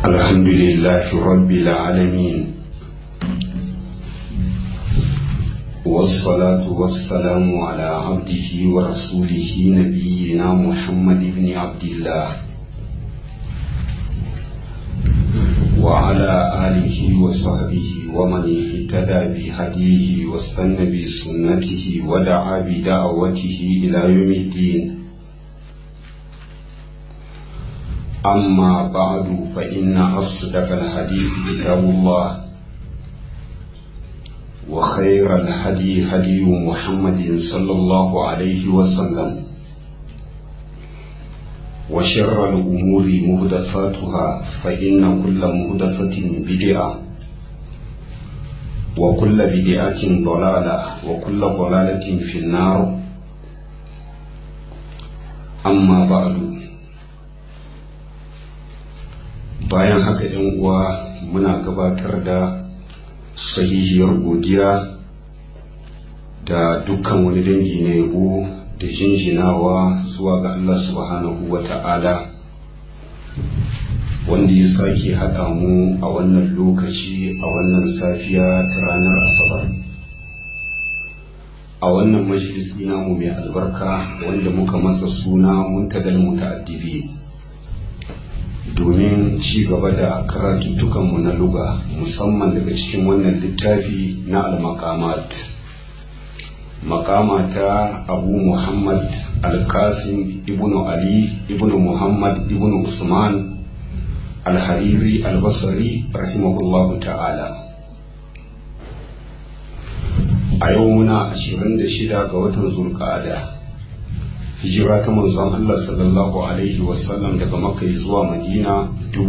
الحمد لله رب العالمين والصلاة والسلام على عبده ورسوله نبينا محمد بن عبد الله وعلى آله وصحبه ومن اهتدى بهديه واستنى بسنته ودعا بدعوته إلى يوم الدين أما بعد فإن أصدق الحديث كتاب الله وخير الهدي هدي محمد صلى الله عليه وسلم وشر الأمور مهدثاتها فإن كل مهدثة بدعة وكل بدعة ضلالة وكل ضلالة في النار أما بعد bayan haka yan uwa muna gabatar da sahihiyar godiya da dukkan wani dangi na yabo da jinjinawa zuwa ga Allah subhanahu wa ta'ala wanda ya sake haɗa mu a wannan lokaci a wannan safiya ta ranar asabar a wannan majalisi namu mai albarka wanda muka masa suna muntadal muta'addibi domin ci gaba da karatuttukanmu na luga musamman daga cikin wannan littafi na al-maqamat makama ta abu muhammad al-qasim ibnu ali ibnu muhammad ibnu usman al-hariri al-basri rahimahullahu ta'ala a yau muna 26 ga watan zulqa'ada hijira ta manzon Allah sallallahu alaihi wasallam daga Makka zuwa Madina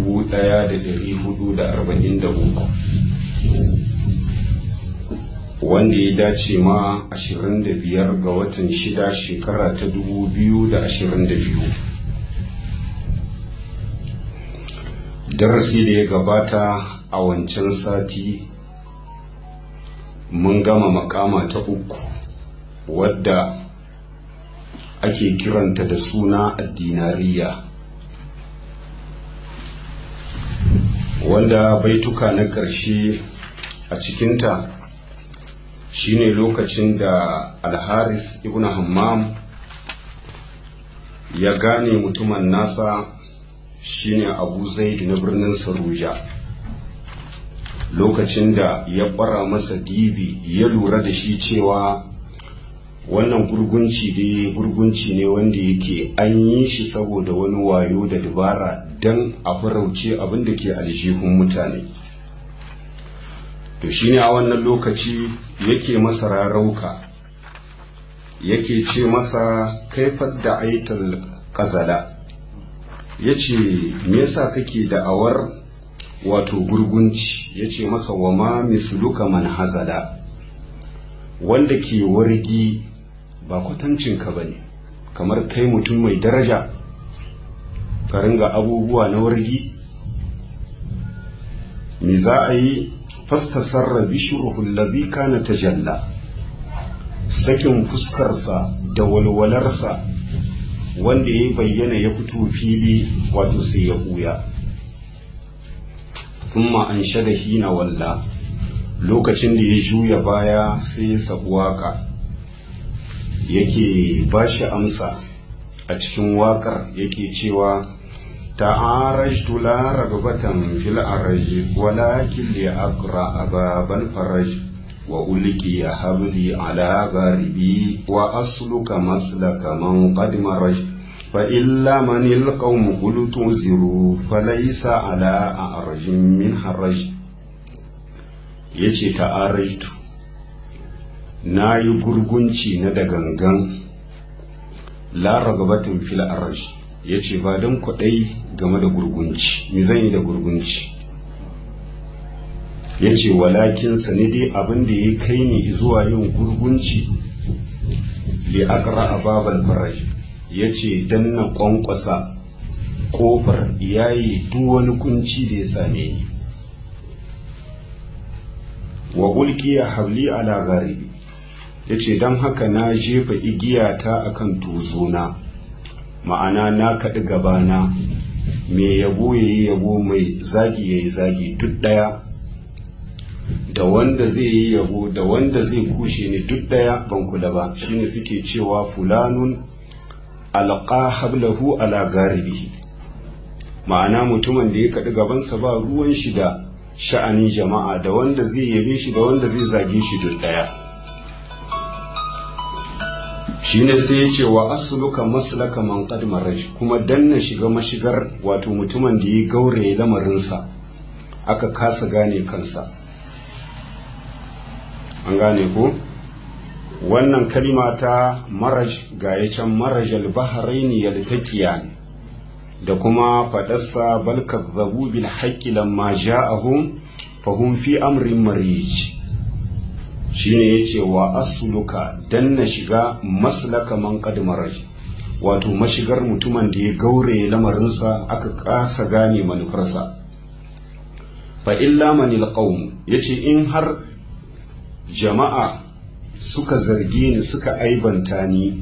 1443 wanda ya dace ma 25 ga watan shida shekara ta 2022 darasi da ya gabata a wancan sati mun gama makama ta uku wadda ake kiranta da suna addinariya wanda baituka na ƙarshe a cikinta shine lokacin da alharis ibn hammam ya gane mutumin nasa shine abu zaid na birnin saruja lokacin da ya ƙwara masa dibi ya lura da shi cewa wannan gurgunci dai gurgunci ne wanda yake an yi shi saboda wani wayo da dabara don a farauce abin da ke aljihun mutane to shine a wannan lokaci yake masa rarauka yake ce masa kaifar da aitar kazala ya ce me yasa kake da'awar wato gurgunci ya ce masa wa ma misluka man hazada wanda ke wargi ba kwatancinka ba ne kamar kai mutum mai daraja ka ringa abubuwa na wargi me za a yi fastasarra bishiruhul ladhi kana tajalla sakin fuskarsa da walwalarsa wanda ya bayyana ya fito fili wato sai ya buya kuma an shada hina walla lokacin da ya juya baya sai ya sabu waka yake ba shi amsa a cikin waƙar yake cewa ta'arajtu la ragbatan fil araj walakin li aqra ababan faraj wa ulki ya habli ala gharibi wa asluka maslaka man qad maraj fa illa man alqawm qultu ziru falaysa ala a'rajin min haraj yace ta'arajtu na yi gurgunci na da gangan laragabatin fil arash ya ce ba don kwaɗai game da gurgunci mi zan yi da gurgunci ya ce walakin sani dai abin da ya kai ni zuwa yin gurgunci li akra a babal faraj ya ce don na kwankwasa ƙofar yayi duk wani kunci da ya same ni wa ulkiya habli ala garibi ya ce don haka na jefa igiyata a kan tuzona ma'ana na kaɗi gabana mai yabo ya yi yabo mai zagi ya yi zagi duk ɗaya da wanda zai yi yabo da wanda zai kushe ni duk ɗaya ban kula ba shine suke cewa fulanun alqa hablahu ala garibihi ma'ana mutumin da ya kaɗi gabansa ba ruwan shi da sha'anin jama'a da wanda zai yabe shi da wanda zai zage shi duk ɗaya shine sai ya ce wa asluka maslaka man qad maraj kuma danna shiga mashigar wato mutumin da ya gauraye lamarinsa aka kasa gane kansa an gane ko wannan kalima ta maraj ga ya can marajal bahraini yaltaqiyan da kuma fadarsa bal kadzabu bil haqqi lamma ja'ahum fahum fi amrin marij shine yace wa asluka danna shiga maslaka man qad maraj wato mashigar mutumin da ya gaure lamarinsa aka kasa gane manufarsa fa illa manil qaum yace in har jama'a suka zarge ni suka aibanta ni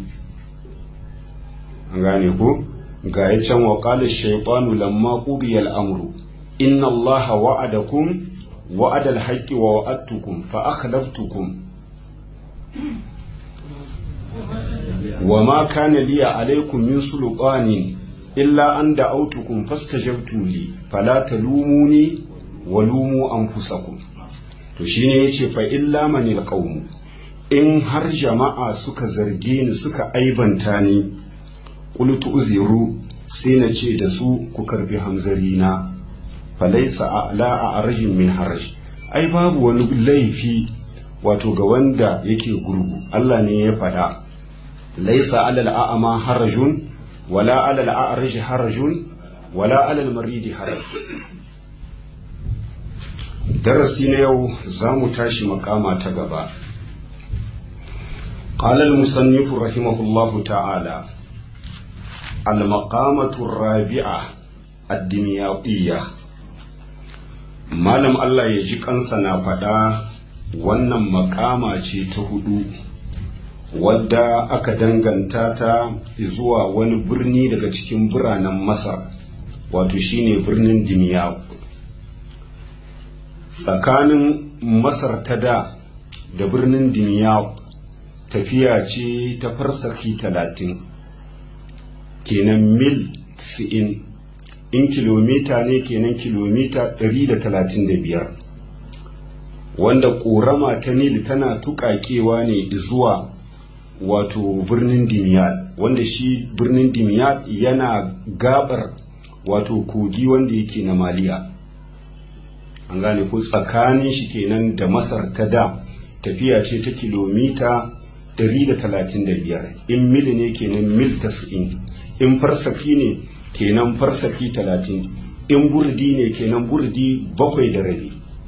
an gane ko ga ya can wa qala shaytanu lamma qudiya al-amru inna allaha wa'adakum wa'ada al-haqqi wa wa'adtukum fa akhlaftukum wa ma kana li alaykum min sulqanin illa an da'awtukum fastajabtum li fala talumuni wa lumu anfusakum to shine yace fa illa manil qawm in har jama'a suka zarge ni suka aibanta ni qultu uziru sai na ce da su ku karbi hamzari na falaisa a'la a arjin min haraj ai babu wani laifi wato ga wanda yake gurgu Allah ne ya faɗa laisa alal a'ama harajun wala alal a'raj harajun wala alal maridi haraj darasi na yau za mu tashi makama ta gaba قال المصنف رحمه الله تعالى المقامة الرابعة الدمياطية malam Allah ya ji kansa na faɗa wannan makama ce ta hudu wadda aka danganta ta zuwa wani birni daga cikin biranen masar wato shine birnin dimiyaq tsakanin masar ta da da birnin dimiyaq tafiya ce ta farsaki talatin kenan mil 90 in kilomita ne kenan kilomita 135 wanda ƙorama ta nil tana tuƙaƙewa ne zuwa wato birnin dimiyat wanda shi birnin dimiyat yana gabar wato kogi wanda yake na maliya an gane ko tsakanin shi kenan da masar ta da tafiya ce ta kilomita 135 in mil ne kenan mil 90 in farsaki ne kenan farsaki 30 in burdi ne kenan burdi bakwai da rabi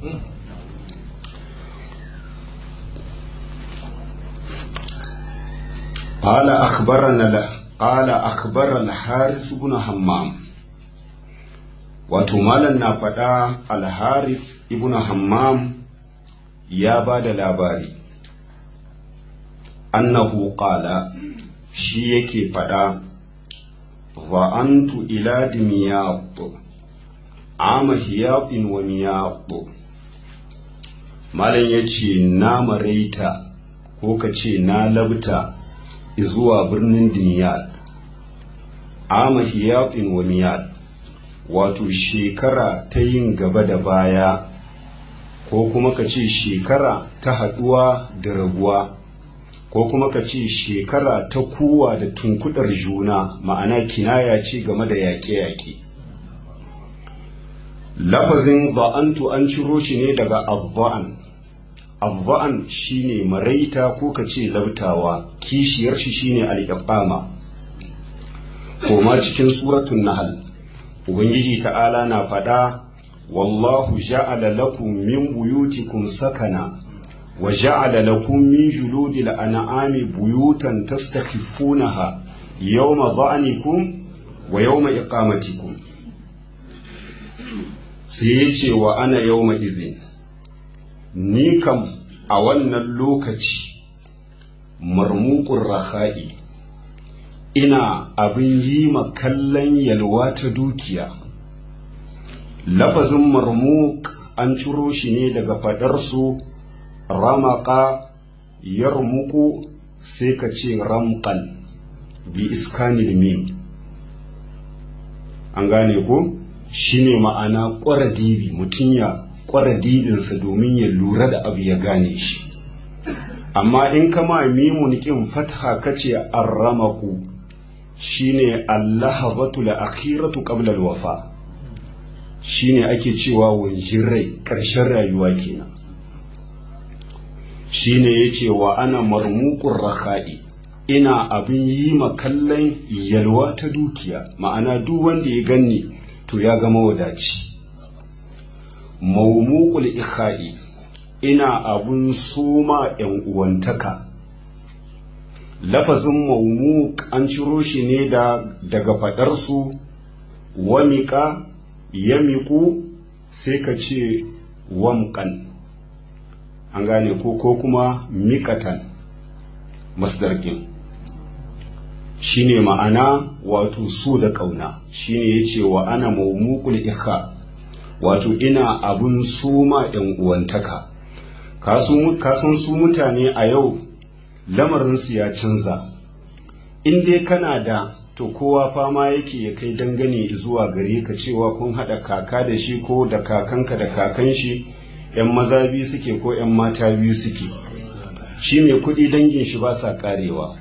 قال أخبرنا قال أخبر الحارث بن همام wato malam na faɗa alharif ibn hammam ya ba da labari annahu qala shi yake faɗa za'antu ila dimiyat ama hiyatin wa miyat malam ya ce na maraita ko ka ce na labta zuwa birnin dimiyat ama hiyatin wa miyat wato shekara ta yin gaba da baya ko kuma ka ce shekara ta haɗuwa da rabuwa ko kuma ka ce shekara ta kuwa da tunkudar juna ma'ana kinaya ce game da yaƙe-yaƙe lafazin ba'antu an ciro shi ne daga abba'an abba'an shine maraita ko ka ce labtawa kishiyar shi shine al-iqama koma cikin suratun nahal ubangiji ta'ala na faɗa wallahu ja'ala lakum min buyutikum sakana wa ja'ala lakum min juludil an'ami buyutan tastakhifunaha yawma dha'nikum wa yawma iqamatikum sai yace wa ana yawma idhin ni kam a wannan lokaci marmuqur raha'i ina abin yi ma kallon yalwa ta dukiya lafazin marmuk an ciro shi ne daga faɗarsu ramaka yarmuku sai ka ce ramkan bi iskanil mim an gane ko shine ma'ana ƙwara dibi mutum ya ƙwara dibinsa domin ya lura da abu ya gane shi amma in kama mimun kin fatha kace arramaku shine allahazatu la akhiratu qabla alwafa shine ake cewa wanjin rai ƙarshen rayuwa kenan shine yace wa ana marmuqur rakha'i ina abin yi kallon yalwa ta dukiya ma'ana duk wanda ya ganni to ya ga mawadaci maumuqul ikha'i ina abun soma yan uwantaka lafazin maumuk an ciro shi ne da daga faɗarsu wamiƙa yamiku sai ka ce wamƙan an gane ko ko kuma miƙatan masdarkin shine ma'ana wato so da ƙauna shine ya ce wa ana maumukul ikha wato ina abun soma yan uwantaka kasan su mutane a yau lamarinsu ya canza in dai kana da to kowa fama yake ya kai dangane zuwa gare ka cewa kun haɗa kaka da shi ko da kakanka da kakan shi ‘yan maza biyu suke ko ‘yan mata biyu suke shi mai kuɗi dangin shi ba sa ƙarewa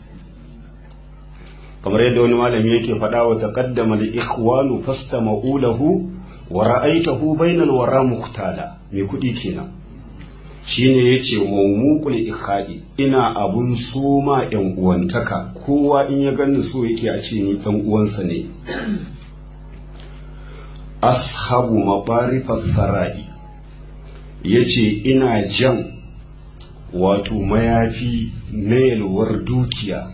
kamar yadda wani malami yake faɗa wa taqaddama li ikhwanu fastama'u lahu wa ra'aytahu bainal wara muhtala mai kuɗi kenan shine yace mawmuqul ikhadi ina abun soma yan uwantaka kowa in ya gani so yake a ce ni dan uwansa ne ashabu mabarifat sarai yace ina jan wato mayafi na yalwar dukiya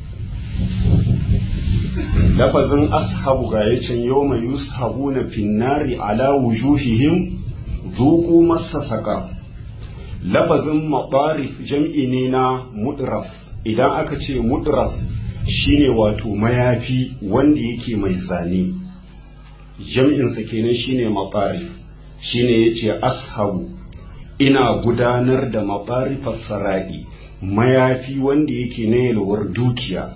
lafazin ashabu ga yacin yau mai yushabu na finnari ala wujuhihim zuku masa saka lafazin maɓarif jam'i ne na mudraf idan aka ce mudraf shine wato mayafi wanda yake mai zane jam'insa kenan shine maɓarif shine yace ashabu ina gudanar da maɓarifar sara'i mayafi wanda yake na yalwar dukiya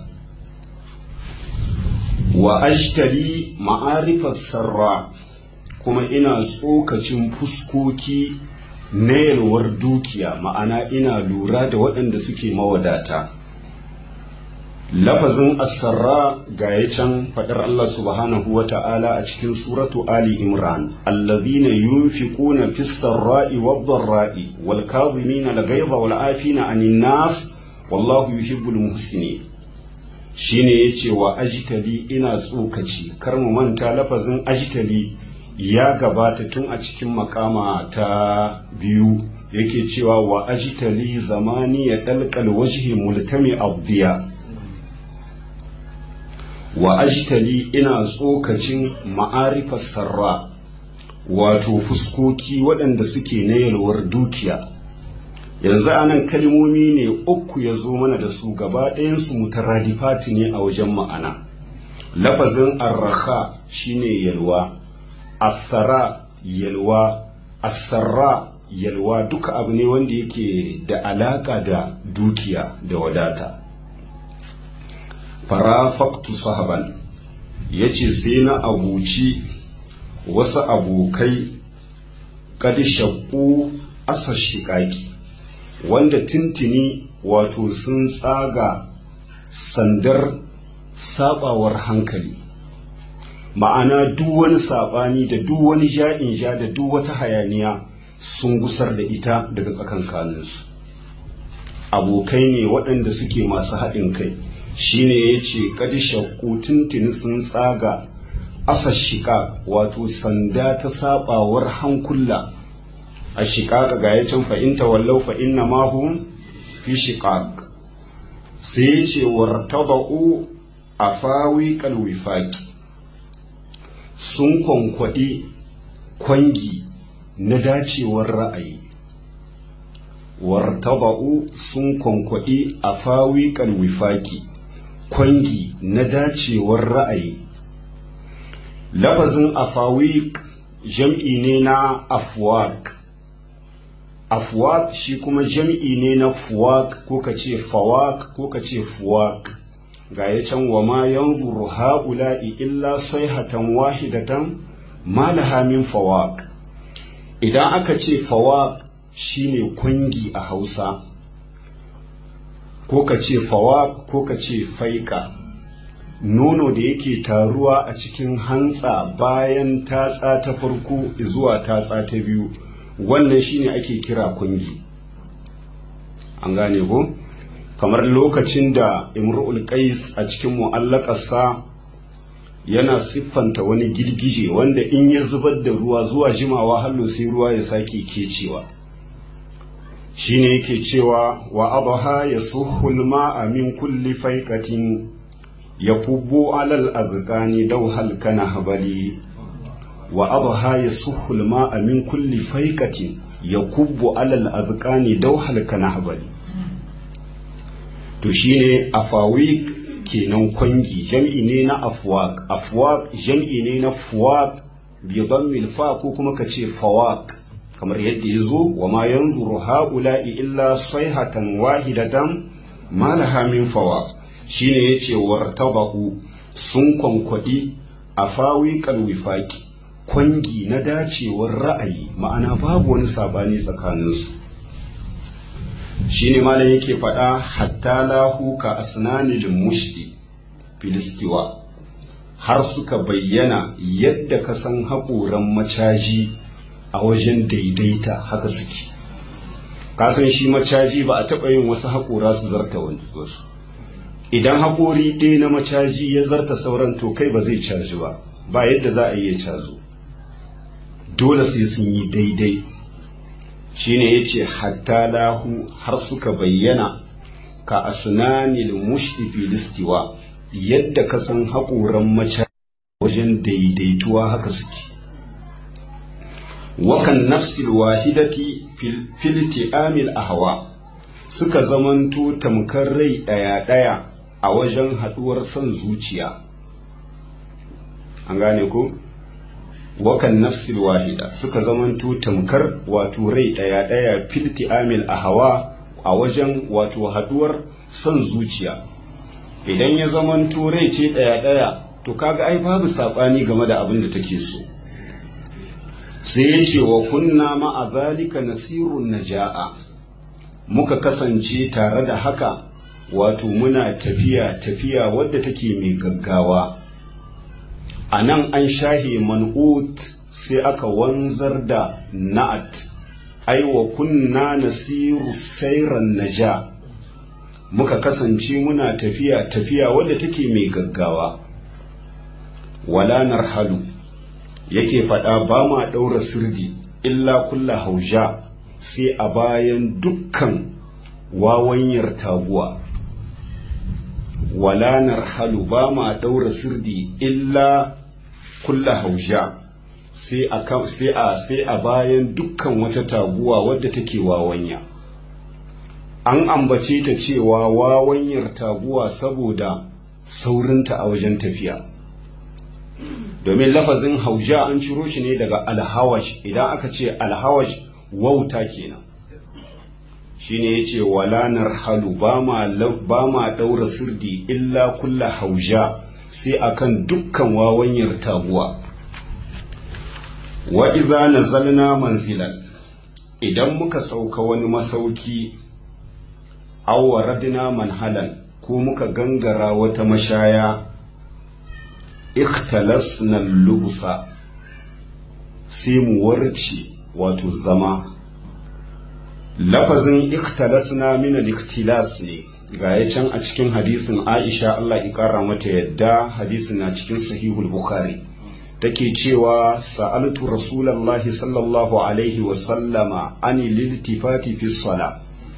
wa ashtari ma'arifar sarra kuma ina tsokacin fuskoki na yalwar dukiya ma'ana ina lura da waɗanda suke mawadata lafazin asarra ga ya can faɗar Allah subhanahu wa ta'ala a cikin suratu Ali Imran allazina yunfiquna fis sarra'i wad dharra'i wal kadhimina al ghayza wal afina 'anil nas wallahu yuhibbul muhsinin shine yace wa ajtali ina tsokaci kar mu manta lafazin ajtali ya gabata tun a cikin makama ta biyu yake cewa wa ajtali zamani ya dalqal wajhi multami abdiya wa ajtali ina tsokacin ma'arifar sarra wato fuskoki waɗanda suke na yalwar dukiya yanzu anan kalmomi ne uku ya zo mana da su gaba ɗayansu mutaradifati ne a wajen ma'ana lafazin arraha shine yalwa asara yalwa asarra yalwa duka abu ne wanda yake da alaka da dukiya da wadata farafaktu sahaban ya ce sai na abuci wasu abokai kadi shakku asa shiƙaƙi wanda tintini wato sun tsaga sandar sabawar hankali ma'ana duk wani saɓani da duk wani ja'in ja da duk wata hayaniya sun gusar da ita daga tsakankaninsu abokai ne waɗanda suke masu haɗin kai shine ya ce kadi shakku tuntuni sun tsaga asa shiƙa wato sanda ta saɓawar hankula a shiƙaƙa ga ya can fa'inta wallau fa'inna mahu fi shiƙaƙ sai ya ce wartaba'u a fawi kalwifaƙi sun kwankwaɗi kwangi na dacewar ra'ayi wartaba'u sun kwankwaɗi a fawi kalwifaƙi kwangi na dacewar ra'ayi lafazin afawi jam'i ne na afwaq afwaq shi kuma jam'i ne na fuwaq ko ka ce fawaq ko ka ce fuwaq ga ya can wa ma yanzuru ha'ula'i illa sayhatan wahidatan ma laha min fawaq idan aka ce fawaq shine kwangi a Hausa ko ka ce fawaq ko ka ce faika nono da yake taruwa a cikin hantsa bayan tatsa ta farko zuwa tatsa ta biyu wannan shine ake kira kungi an gane ko kamar lokacin da imru'ul qais a cikin mu'allakarsa yana siffanta wani girgije wanda in ya zubar da ruwa zuwa jimawa hallo sai ruwa ya sake kecewa shine yake cewa wa abaha yasuhul ma'a min kulli faiqatin yakubbu alal azqani dawhal kana habali wa adha yasuhu al-ma'a min kulli faiqatin yakubbu alal azqani dawhal kana habali to shine afawiq kenan kwangi jam'i ne na afwaq afwaq jam'i ne na fuwaq bi dhammil fa ko kuma kace fawaq kamar yadda yazo wa ma yanzuru haula'i illa sayhatan wahidatan ma laha min fawaq shine yace wartabahu sun kwankwadi afawiqal wifaqi kwangi na dacewar ra'ayi ma'ana babu wani sabani tsakaninsu shine malam yake faɗa hatta lahu ka asnanil mushdi filistiwa har suka bayyana yadda ka san haƙoran macaji a wajen daidaita haka suke kasan shi macaji ba a taɓa yin wasu haƙora su zarta wasu idan haƙori ɗaya na macaji ya zarta sauran to kai ba zai caji ba ba yadda za a iya cazo dole sai sun yi daidai shine yace hatta lahu har suka bayyana ka asnanil mushdi filistiwa yadda ka san haƙoran mace wajen daidaituwa haka suke wakan nafsil wahidati filti amil ahwa suka zamanto tamkar rai ɗaya-ɗaya a wajen haɗuwar son zuciya an gane ko wakan nafsil wahida suka zamanto tamkar wato rai ɗaya ɗaya filti amil a hawa a wajen wato haduwar son zuciya idan ya zamanto rai ce ɗaya ɗaya to kaga ai babu saɓani game da abin da take so sai ya ce wa kunna ma'a zalika nasirun naja'a muka kasance tare da haka wato muna tafiya tafiya wadda take mai gaggawa a nan an shahe man'ut sai aka wanzar da na'at ai wa kunna nasiru sairan naja muka kasance muna tafiya tafiya wadda take mai gaggawa wala narhalu yake faɗa ba ma ɗaura sirdi illa kulla hauja sai a bayan dukkan wawanyar taguwa wala narhalu ba ma ɗaura sirdi illa kulla hausha sai a sai a sai a bayan dukkan wata taguwa wadda take wawanya an ambace ta cewa wawanyar taguwa saboda saurinta a wajen tafiya domin lafazin hauja an ciro shi ne daga alhawash idan aka ce alhawash wauta kenan shine yace wala narhalu ba ma ba ma daura sirdi illa kulla hauja sai akan dukkan wawanyar taguwa wa idza nazalna manzilan idan muka sauka wani masauki aw waradna manhalan ko muka gangara wata mashaya ikhtalasna lubusa sai mu warce wato zama lafazin ikhtalasna min al-ikhtilas ne ga ya can a cikin hadisin Aisha Allah ya kara mata yadda hadisin na cikin sahihul Bukhari take cewa sa'altu rasulullahi sallallahu alaihi wa sallama ani liltifati fi sala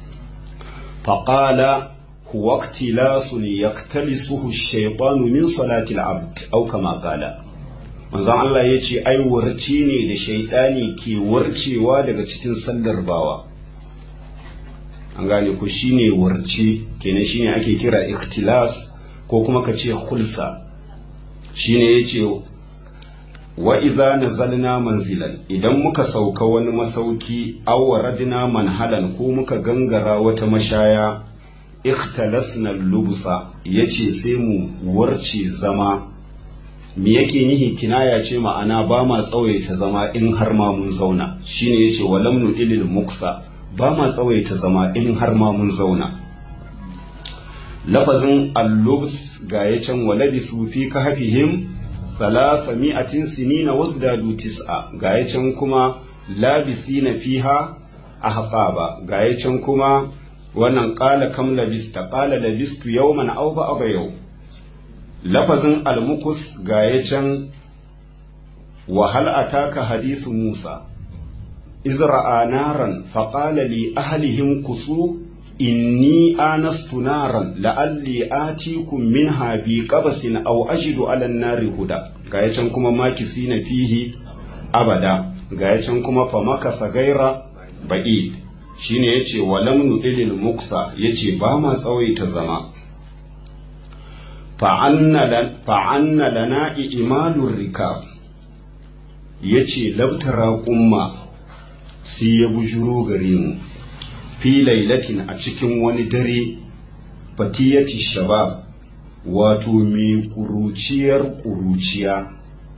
faqala huwa ikhtilasun yaktalisuhu ash-shaytanu min salati al-abd aw kama qala manzon Allah yace ai warci ne da shaytani ke warcewa daga cikin sallar bawa an gane ku shine warce kenan shine ake kira ikhtilas ko kuma ka ce khulsa shine yace wa idza nazalna manzilan idan muka sauka wani masauki aw waradna manhalan ko muka gangara wata mashaya ikhtalasna lubusa yace sai mu warce zama me yake nihi kinaya ce ma'ana ba ma tsawaita zama in har ma mun zauna shine yace walam nu ilil muksa ba ma tsawaita zama in har ma mun zauna lafazin allubs ga ya can walabisu fi kahfihim thalatha mi'atin sinina wasdadu tis'a ga ya can kuma labisina fiha ahqaba ga ya can kuma wannan qala kam labista qala labistu yawman aw ba'da yau lafazin almukus ga ya can wa hal ataka hadithu musa izra'a naran faqala li ahlihim kusu inni anastu naran la'alli atikum minha bi qabasin aw ajidu 'ala an-nari huda ga can kuma makisina fihi abada ga can kuma fa makasa gaira ba'id shine yace walam nudilil muksa yace ba ma tsawaita zama fa'anna lana imalur rikab yace labtara umma sai ya bujuro gare mu fi lailatin a cikin wani dare fatiyati shabab wato mai kuruciyar kuruciya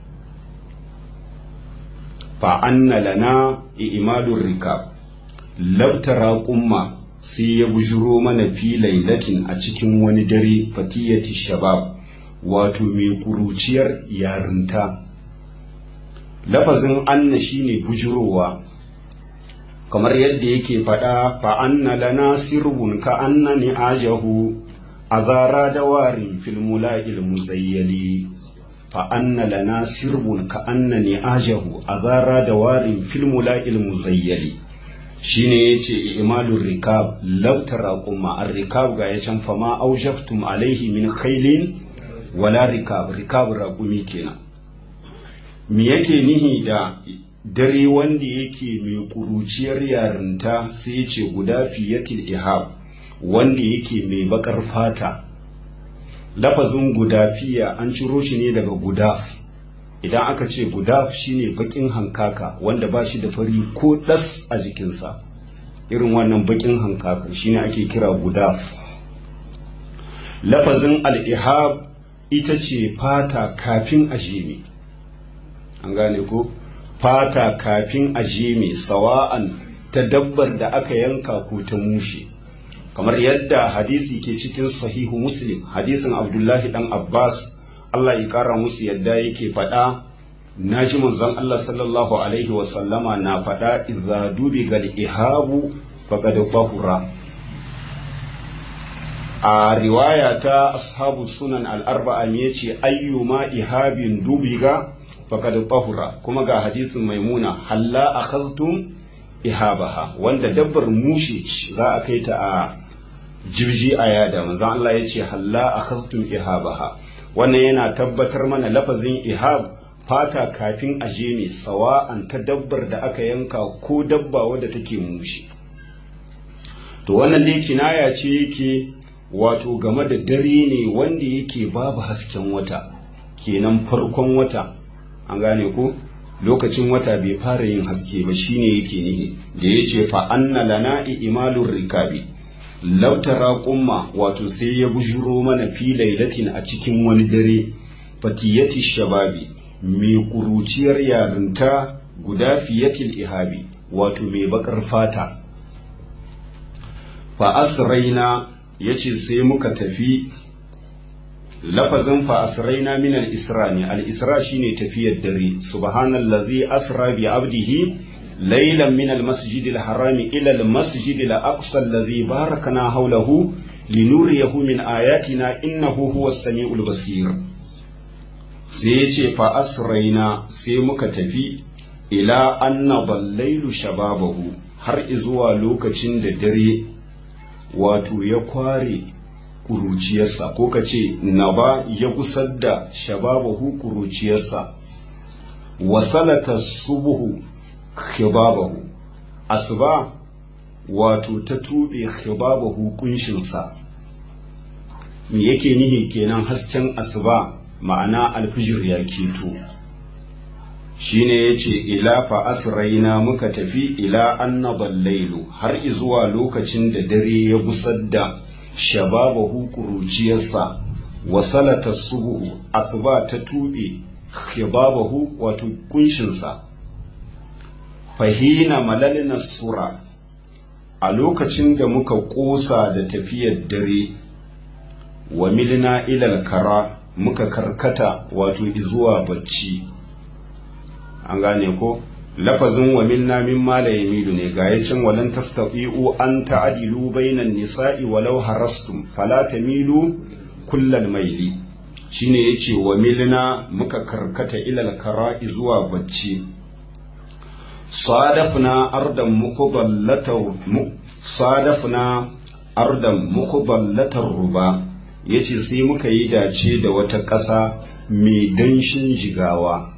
fa'anna lana imadun rikab labtara kumma sai ya bujuro mana fi lailatin a cikin wani dare fatiyati shabab wato mai kuruciyar yarinta lafazin anna shine bujurowa kamar yadda yake faɗa fa'anna lana sirbun ka anna ni ajahu a zara da warin filmula ilmuzayyali fa'anna lana sirbun ka anna ni ajahu a zara da warin filmula ilmuzayyali shi ne ya ce imalun rikab lautara kuma an rikab ga ya can fama aujaftum alaihi min khailin wala rikab rikab raƙumi kenan me yake nihi da dare wanda yake mai kuruciyar yarinta sai ya ce guda fiyatil ihab wanda yake mai bakar fata lafazin gudafiya an ciro shi ne daga gudaf idan aka ce gudaf shine bakin hankaka wanda ba shi da fari ko ɗas a jikinsa irin wannan bakin hankaka shine ake kira gudaf lafazin al-ihab ita ce fata kafin a jeme an gane ko fata kafin a jeme sawa'an ta dabbar da aka yanka ko ta mushe kamar yadda hadisi ke cikin sahihu muslim hadisin abdullahi dan abbas allah ya kara musu yadda yake faɗa na ji manzon allah sallallahu alaihi wasallama na faɗa idza dubi gal ihabu faqad tahura a riwaya ta ashabu sunan al-arba'a ne yace ayyuma ihabin dubiga faqad tahura kuma ga hadisin maimuna halla akhaztum ihabaha wanda dabbar mushe za a kai ta a jirji a yada manzon Allah ya ce halla akhaztum ihabaha wannan yana tabbatar mana lafazin ihab fata kafin a je ne sawa'an ta dabbar da aka yanka ko dabba wadda take mushe to wannan dai kinaya ce yake wato game da dare ne wanda yake babu hasken wata kenan farkon wata an gane ko lokacin wata bai fara yin haske ba shine yake nihi da ya ce fa anna lana imalur rikabi lautara kumma wato sai ya bujuro mana fi lailatin a cikin wani dare fatiyati shababi mai kuruciyar yarinta guda fiyatil ihabi wato mai bakar fata fa asraina yace sai muka tafi lafazin fa asraina min al-isra ne al-isra shine tafiyar dare subhanallazi asra bi abdihi laylan min al-masjid al-haram ila al-masjid al-aqsa alladhi barakna hawlahu linuriyahu min ayatina innahu huwa as-sami'ul basir sai yace fa asraina sai muka tafi ila anna ballailu shababahu har izuwa lokacin da dare wato ya kware kuruciyarsa ko ka ce naba ya gusar da shababahu kuruciyarsa wasalata subuhu khibabahu asuba wato ta tuɓe khibabahu kunshinsa me yake nihi kenan hasken asuba ma'ana alfijir ya keto shine yace ila fa asraina muka tafi ila annabal lailu har izuwa lokacin da dare ya gusar da shababahu kuruciyarsa wa salata subuhu asuba ta tube khibabahu wato kunshinsa fahina malalina sura a lokacin da muka ƙosa da tafiyar dare wa milina ilal kara muka karkata wato izuwa bacci an gane ko lafazin wa milna min mala yamilu ne ga yacin walan tastati'u an ta'dilu bainan nisa'i walau harastum fala tamilu kullal maili shine yace wa milna muka karkata ilal kara izuwa bacci صادفنا أرضا مقبلة صادفنا أرضا مقبلة الربا yace sai muka yi dace da wata ƙasa mai danshin jigawa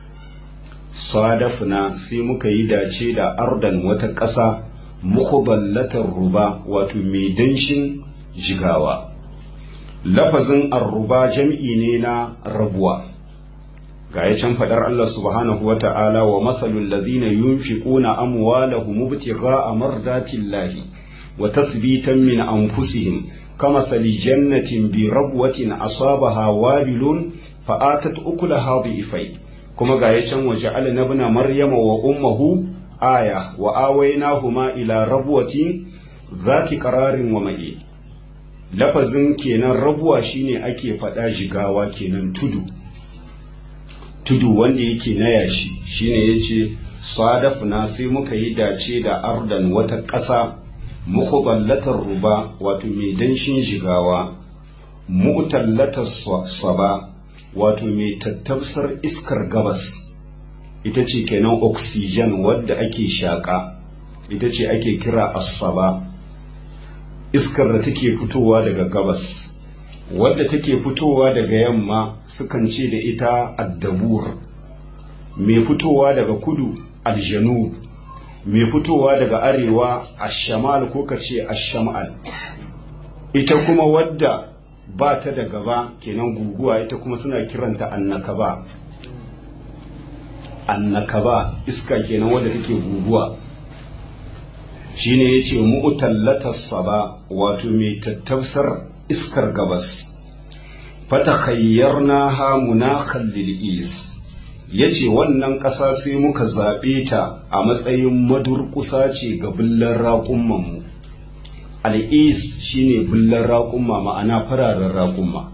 sadafna sai muka yi dace da ardan wata ƙasa mukuballatar ruba wato mai danshin jigawa lafazin arruba jam'i ne na rabuwa ga ya can faɗar Allah subhanahu wa ta'ala wa matsalul lazina yunfiquna amwalahum ibtigha'a mardatillahi wa tasbitan min anfusihim kama sali jannatin bi rabwatin asabaha wabilun fa'atat ukulaha dhi'fai kuma ga ya can waje alnabna maryama wa ummuhu aya wa awaynahuma ila rabwatin zati qararin wa ma'i lafazin kenan rabuwa shine ake faɗa jigawa kenan tudu tudu wanda yake na yashi shine yace sadafna sai muka yi dace da ardan wata ƙasa mukuballatar ruba wato mai danshin jigawa mu'tallatar saba wato mai tattausar iskar gabas ita ce kenan oxygen wadda ake shaƙa ita ce ake kira asaba iskar da take fitowa daga gabas wadda take fitowa daga yamma sukan ce da ita addabur mai fitowa daga kudu aljanu mai fitowa daga arewa ashamal ko ka ce ashamal ita kuma wadda ba ta da gaba kenan guguwa ita kuma suna kiranta annakaba annakaba iska kenan wadda take guguwa shine yace mu'tallatas saba wato mai tattausar iskar gabas fatakhayyarna ha munakhan lil is yace wannan ƙasa sai muka zaɓe ta a matsayin madurƙusa ce ga billan raƙumman mu al'is shine billan raƙumma ma'ana fararen raƙumma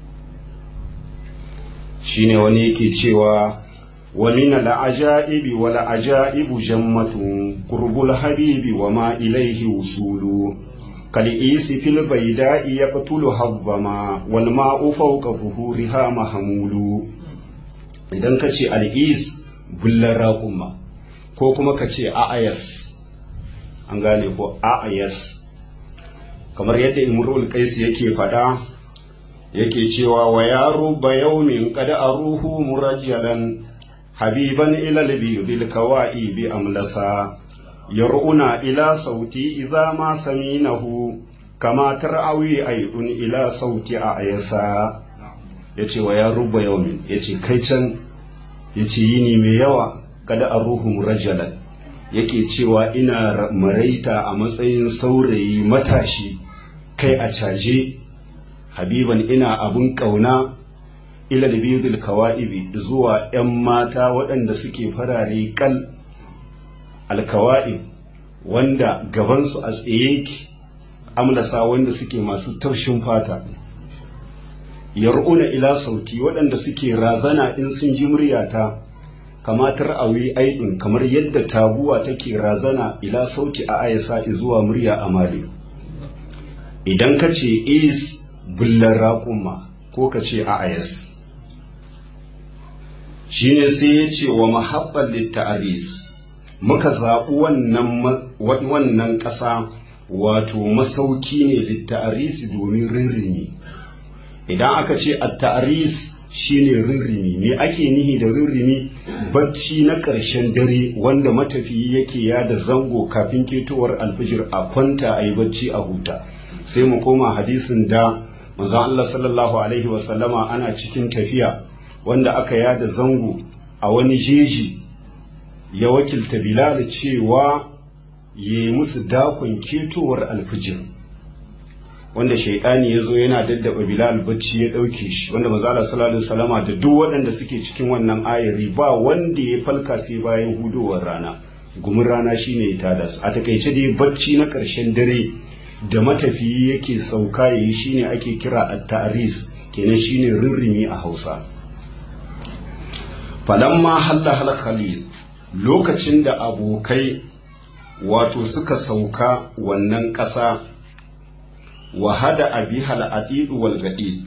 shine wani yake cewa wa min al'ajaibi wal ajaibu jammatun qurbul habibi wa ma ilayhi wusulu كالإيس في البيداء يقتلها الظما والماء فوق ظهورها محمول idan ka ce al'is bullar raƙuma ko kuma ka ce a'ayas an gane ko a'ayas kamar yadda imrul qais yake faɗa yake cewa wa yaro ba yaumin kada aruhu murajjalan habiban ila bil kawa'i bi amlasa yar'una ila sauti idza ma saminahu kama tar'awi aydun ila sauti a ayasa yace wa ya rubba yawmin yace kai can yace yini mai yawa kada aruhu rajalan yake cewa ina maraita a matsayin saurayi matashi kai a caje habiban ina abun kauna ila bidul kawa'ibi zuwa 'yan mata waɗanda suke farare kal alkawa'ib wanda gabansu a tsaye yake amlasa wanda suke masu taushin fata yar'una ila sauti waɗanda suke razana in sun ji muryata kamatar awi aidin kamar yadda taguwa take razana ila sauti a ayasa zuwa murya a mali idan ka ce is bullar raƙuma ko ka ce a ayas shine sai ya ce wa mahabbar litta'aris muka zaɓi wannan ƙasa wato masauki ne litta'arisi domin rirrimi idan aka ce a ta'aris shine rirrimi me ake nihi da rirrimi bacci na ƙarshen dare wanda matafiyi yake yada zango kafin ketowar alfijir a kwanta a yi bacci a huta sai mu koma hadisin da manzon Allah sallallahu alaihi wasallama ana cikin tafiya wanda aka yada zango a wani jeji ya wakilta bilal cewa ya yi musu dakon ketowar alfijir wanda shaidani ya zo yana daddaba bilal bacci ya ɗauke shi wanda mazala sallallahu salama da duk waɗanda suke cikin wannan ayari ba wanda ya falka sai bayan hudowar rana gumin rana shine ya tada su a takaice dai bacci na ƙarshen dare da matafiyi yake sauka yayi shine ake kira at-ta'ris kenan shine rirrimi a Hausa falamma halla hal khalil lokacin da abokai wato suka sauka wannan ƙasa wa hada abihal adidu wal gadid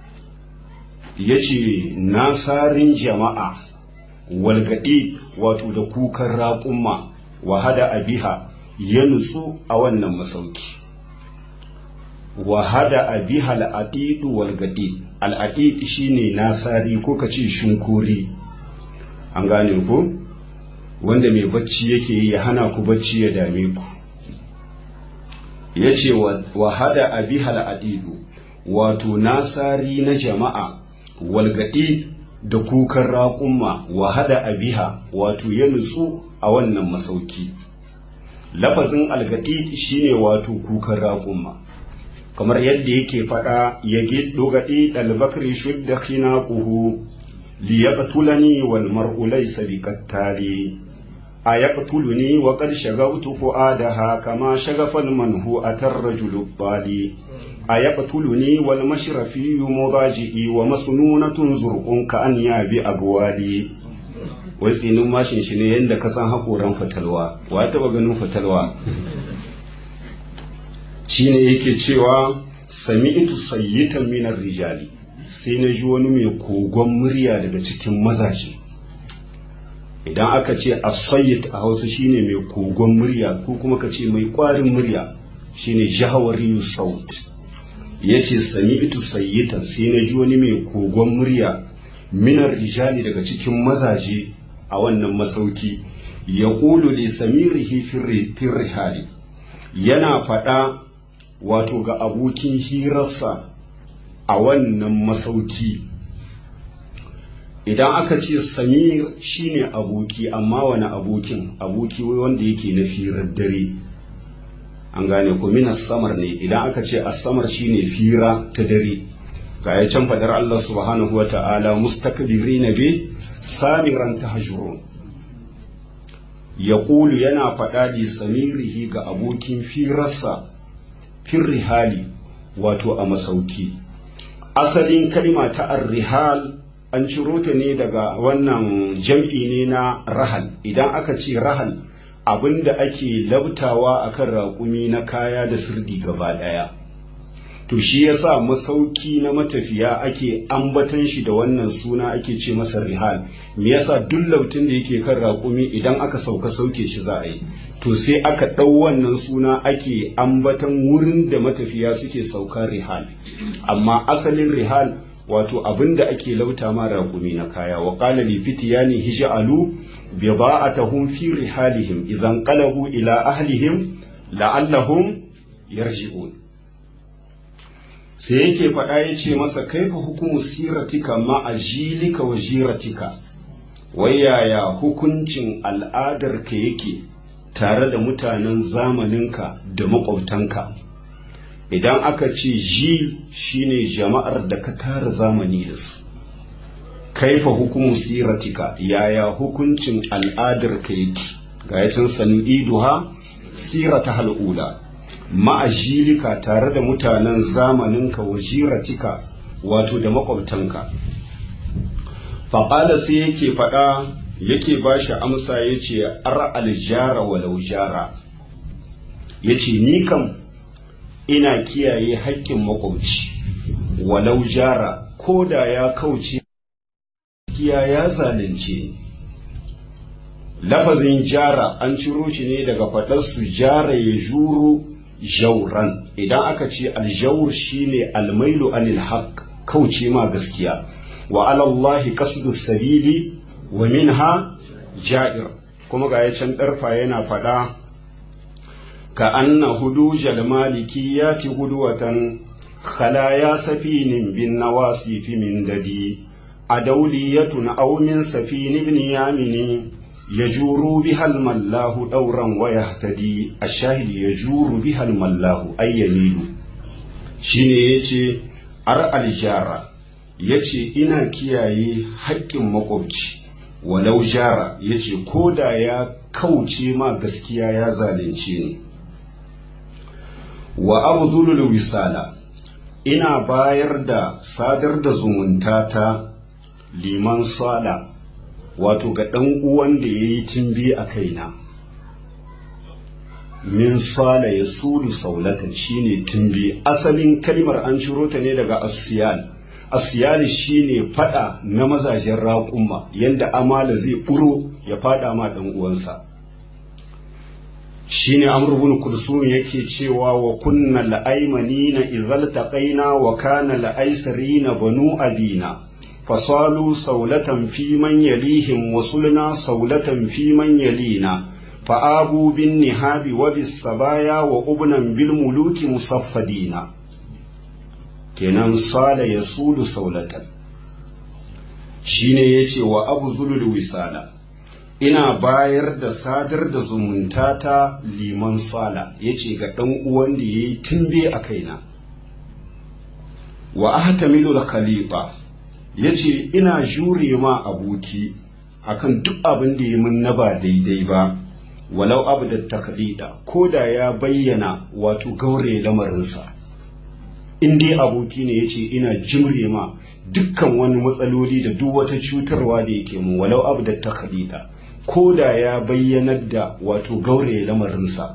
yace nasarin jama'a wal gadid wato da kukan raƙumma wa hada abiha ya nutsu a wannan masauki wa hada abiha al adidu wal gadid al adid shine nasari ko kace shunkuri an gane ko wanda mai bacci yake yi ya hana ku bacci ya dame ku ya ce wa hada abihal adidu wato nasari na jama'a walgaɗi da kukan raƙumma wa hada abiha wato ya nutsu a wannan masauki lafazin algaɗi shine wato kukan raƙumma kamar yadda yake faɗa ya giddo gaɗi ɗalbakri shudda khinaquhu liyaqtulani wal mar'u laysa biqattali أيقتلني وقد شغبت فؤادها كما شغف المنهوءة الرجل الضالي أيقتلني والمشرفي مضاجئي ومسنونة زرق كأنياب أقوالي wai tsinin mashin shi ne yadda ka san haƙoran fatalwa wa taɓa ganin fatalwa shi ne yake cewa sami itu sayyitan minar rijali sai na ji wani mai kogon murya daga cikin mazaje idan aka ce asayyid a hausa shine mai kogon murya ko kuma ka ce mai kwarin murya shine jahawari saut ya ce sami itu sayyitan sai na ji wani mai kogon murya minar rijali daga cikin mazaje a wannan masauki ya ƙulu li samirihi firrihali yana faɗa wato ga abokin hirarsa a wannan masauki idan aka ce samir shine aboki amma wani abokin aboki wanda yake na firar dare an gane ko minas samar ne idan aka ce asamar shine fira ta dare ga ya can fadar Allah subhanahu wa ta'ala mustakbirina bi samiran tahjurun yaqulu yana faɗa li samirihi ga abokin firarsa firrihali wato a masauki asalin kalma ta arrihal an ciro ta ne daga wannan jam'i ne na rahal idan aka ce rahal abinda ake labtawa akan raƙumi na kaya da sirdi gaba ɗaya to shi yasa masauki na matafiya ake ambatan shi da wannan suna ake ce masa rihal me yasa duk lautin da yake kan raƙumi idan aka sauka sauke shi za a yi to sai aka ɗau wannan suna ake ambatan wurin da matafiya suke sauka rihal amma asalin rihal wato abin da ake lauta ma raƙumi na kaya wa qala li fityani hij'alu bida'atahum fi rihalihim idan qalabu ila ahlihim la'allahum yarji'un sai yake faɗa ya ce masa kaifa hukumu siratika ma'ajilika wa jiratika wai yaya hukuncin al'adarka yake tare da mutanen zamaninka da maƙwabtanka idan aka ce jil shine jama'ar da ka tara zamani da su kaifa hukumu siratika yaya hukuncin al'adarka yake ga yacin sanu iduha sirata hal'ula ma'ajilika tare da mutanen zamaninka wa jiratika wato da makwabtanka faƙala sai yake faɗa yake ba shi amsa ya ce ar aljara walau jara ya ce ni kam ina kiyaye haƙƙin makwabci walau jara ko da ya kauce kiya ya zalunce lafazin jara an ciro shi ne daga faɗarsu jara ya juru jauran idan aka ce aljaur shine almailu anil haq kauce ma gaskiya wa alallahi qasdu sabili wa minha ja'ir kuma ga can darfa yana fada ka anna hudujal malikiyati hudwatan khalaya safinin bin nawasif min dadi أدولية أو من سفين بن يامن يجور بها الملاه دورا ويهتدي الشاهد يجور بها الملاه أي يميل shine yace ar aljara yace ina kiyaye haƙƙin makwabci walau jara yace ko da ya kauce ma gaskiya ya zalunce ni wa abdulul wisala ina bayar da sadar da zumunta ta liman sala wato ga ɗan uwan da ya yi timbi a kaina min sala ya sulu saulatan shine timbi asalin kalmar an ciro ta ne daga asiyal asiyal shine fada na mazajen raƙumma yanda amala zai ɓuro ya fada ma ɗan uwansa shine amr ibn kulsum yake cewa wa kunna la'aymanina idhal taqaina wa kana la'aysarina banu abina fasalu saulatan fi man yalihim wa sulna saulatan fi man yalina fa'abu bin nihabi wa bis sabaya wa ubnan bil muluki musaffadina kenan sala yasulu saulatan shine yace wa abu zulul wisala ina bayar da sadar da zumunta ta liman sala ya ce ga ɗan uwan da ya yi tumbe a kaina wa ahtamilul khalifa ya ce ina jure ma aboki akan duk abin da ya min na ba daidai ba walau abu da taklida ko da ya bayyana wato gaure lamarinsa in dai aboki ne ya ce ina jimre ma dukkan wani matsaloli da duk wata cutarwa da yake mun walau abu da taklida ko da ya bayyanar da wato gauraye lamarinsa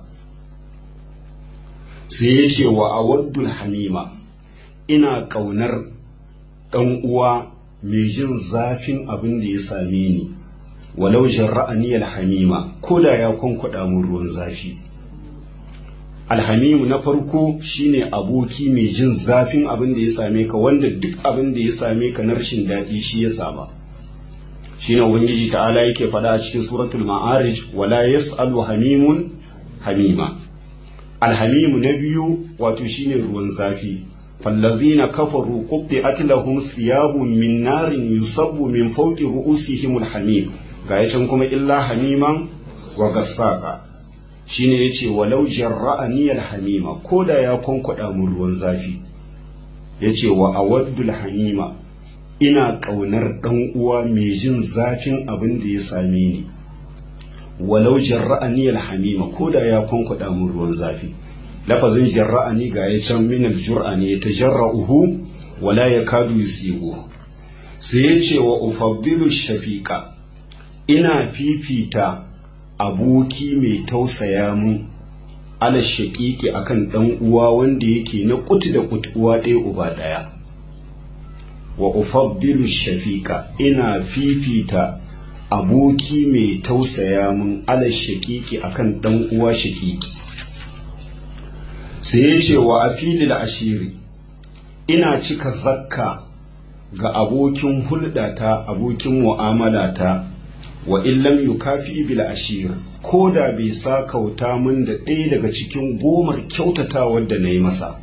sai ya ce wa awaddul hamima ina ƙaunar ɗan uwa mai jin zafin abin da ya same ni walau jarra'ani alhamima ko da ya kwankwada mun ruwan zafi alhamimu na farko shine aboki mai jin zafin abin da ya same ka wanda duk abin da ya same ka na rashin daɗi shi ya sama shine ubangiji ta'ala yake faɗa a cikin suratul ma'arij wala yas'alu hamimun hamima alhamimu na biyu wato shine ruwan zafi fallazina kafaru qutti'at lahum thiyabun min narin yusabbu min fawqi ru'usihim alhamim ga yacan kuma illa hamiman wa gassaka shine yace walau jarra'ani alhamima koda ya konkwada mun ruwan zafi yace wa awaddul hamima ina ƙaunar ɗan uwa mai jin zafin abin da ya same ni walau jarra'ani alhamima ko da ya kwankwada mun ruwan zafi lafazin jarra'ani ga ya can min aljur'a ne ta jarra'uhu wala ya kadu yusibu sai ya ce wa ufaddilu shafiqa ina fifita aboki mai tausaya mun ala shaqiqi akan ɗan uwa wanda yake na kuti da kuti uwa ɗaya uba ɗaya wa ufaddilu shafiqa ina fifita aboki mai tausaya mun ala shakiki akan dan uwa shakiki sai ya ce wa afilil ashiri ina cika zakka ga abokin hulɗata abokin mu'amalata wa illam yukafi bil ashir ko da bai sa kauta min da ɗaya daga cikin gomar kyautatawar da na yi masa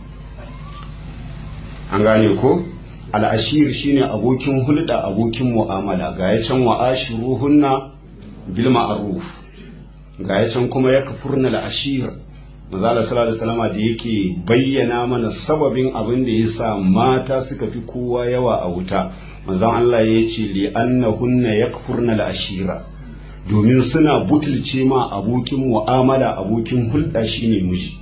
an gane ko? al'ashir shine abokin hulɗa abokin mu'amala ga ya can wa'ashiruhunna bil ma'ruf ga ya can kuma ya kafurna al'ashir mazala sallallahu salama da yake bayyana mana sababin abin da ya sa mata suka fi kowa yawa a wuta mazan Allah ya ce li annahunna yakfurna al'ashira domin suna butulce ma abokin mu'amala abokin hulɗa shine miji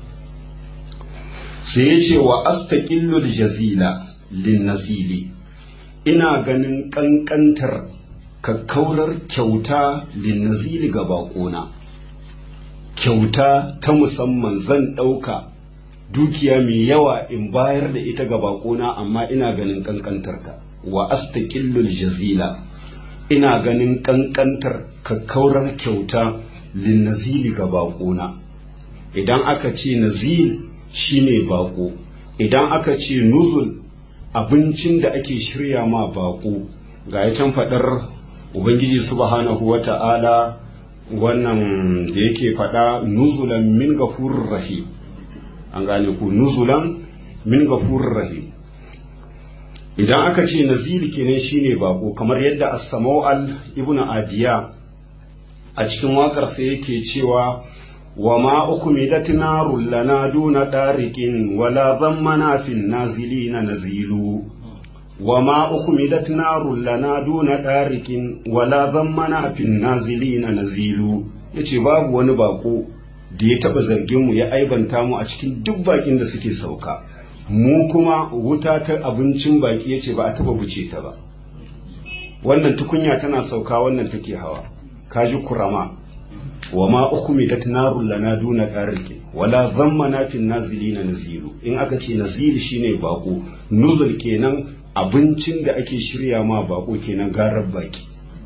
sai ya ce wa astaqillul jazila linnazili ina ganin ƙanƙantar kakkaurar kyauta linnazili ga baƙona kyauta ta musamman zan ɗauka dukiya mai yawa in bayar da ita ga baƙona amma ina ganin ƙanƙantarta wa astaqillul jazila ina ganin ƙanƙantar kakkaurar kyauta linnazili ga baƙona idan aka ce nazil shine baƙo idan aka ce nuzul abincin da ake shirya ma baƙo ga ya can faɗar ubangiji subhanahu wa ta'ala wannan da yake faɗa nuzulan min gafurur rahim an gane ku nuzulan min gafurur rahim idan aka ce nazili kenan shine bako kamar yadda as-samawal ibn adiya a cikin waƙarsa yake cewa wa ma ukumidat narul lana duna dariqin wala zammana fin nazilina nazilu wa ma ukumidat narul lana duna dariqin wala zammana fin nazilina nazilu yace babu wani bako da ya taba zargin mu ya aibanta mu a cikin duk bakin da suke sauka mu kuma wuta ta abincin baki yace ba a taba buce ta ba wannan tukunya tana sauka wannan take hawa kaji kurama wa ma ukumidat narul lana duna dariqin wala zammana fin nazilina nazilu in aka ce nazili shine bako nuzul kenan abincin da ake shirya ma bako kenan garar baki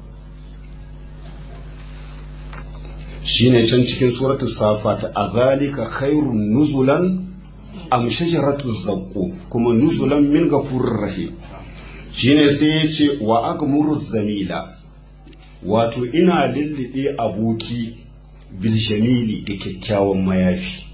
shine can cikin suratul safat a zalika khairun nuzulan am shajaratu zaqqu kuma nuzulan min ghafurur rahim shine sai ya ce wa agmuru zamila wato ina lullube aboki biljamili da kyakkyawan mayafi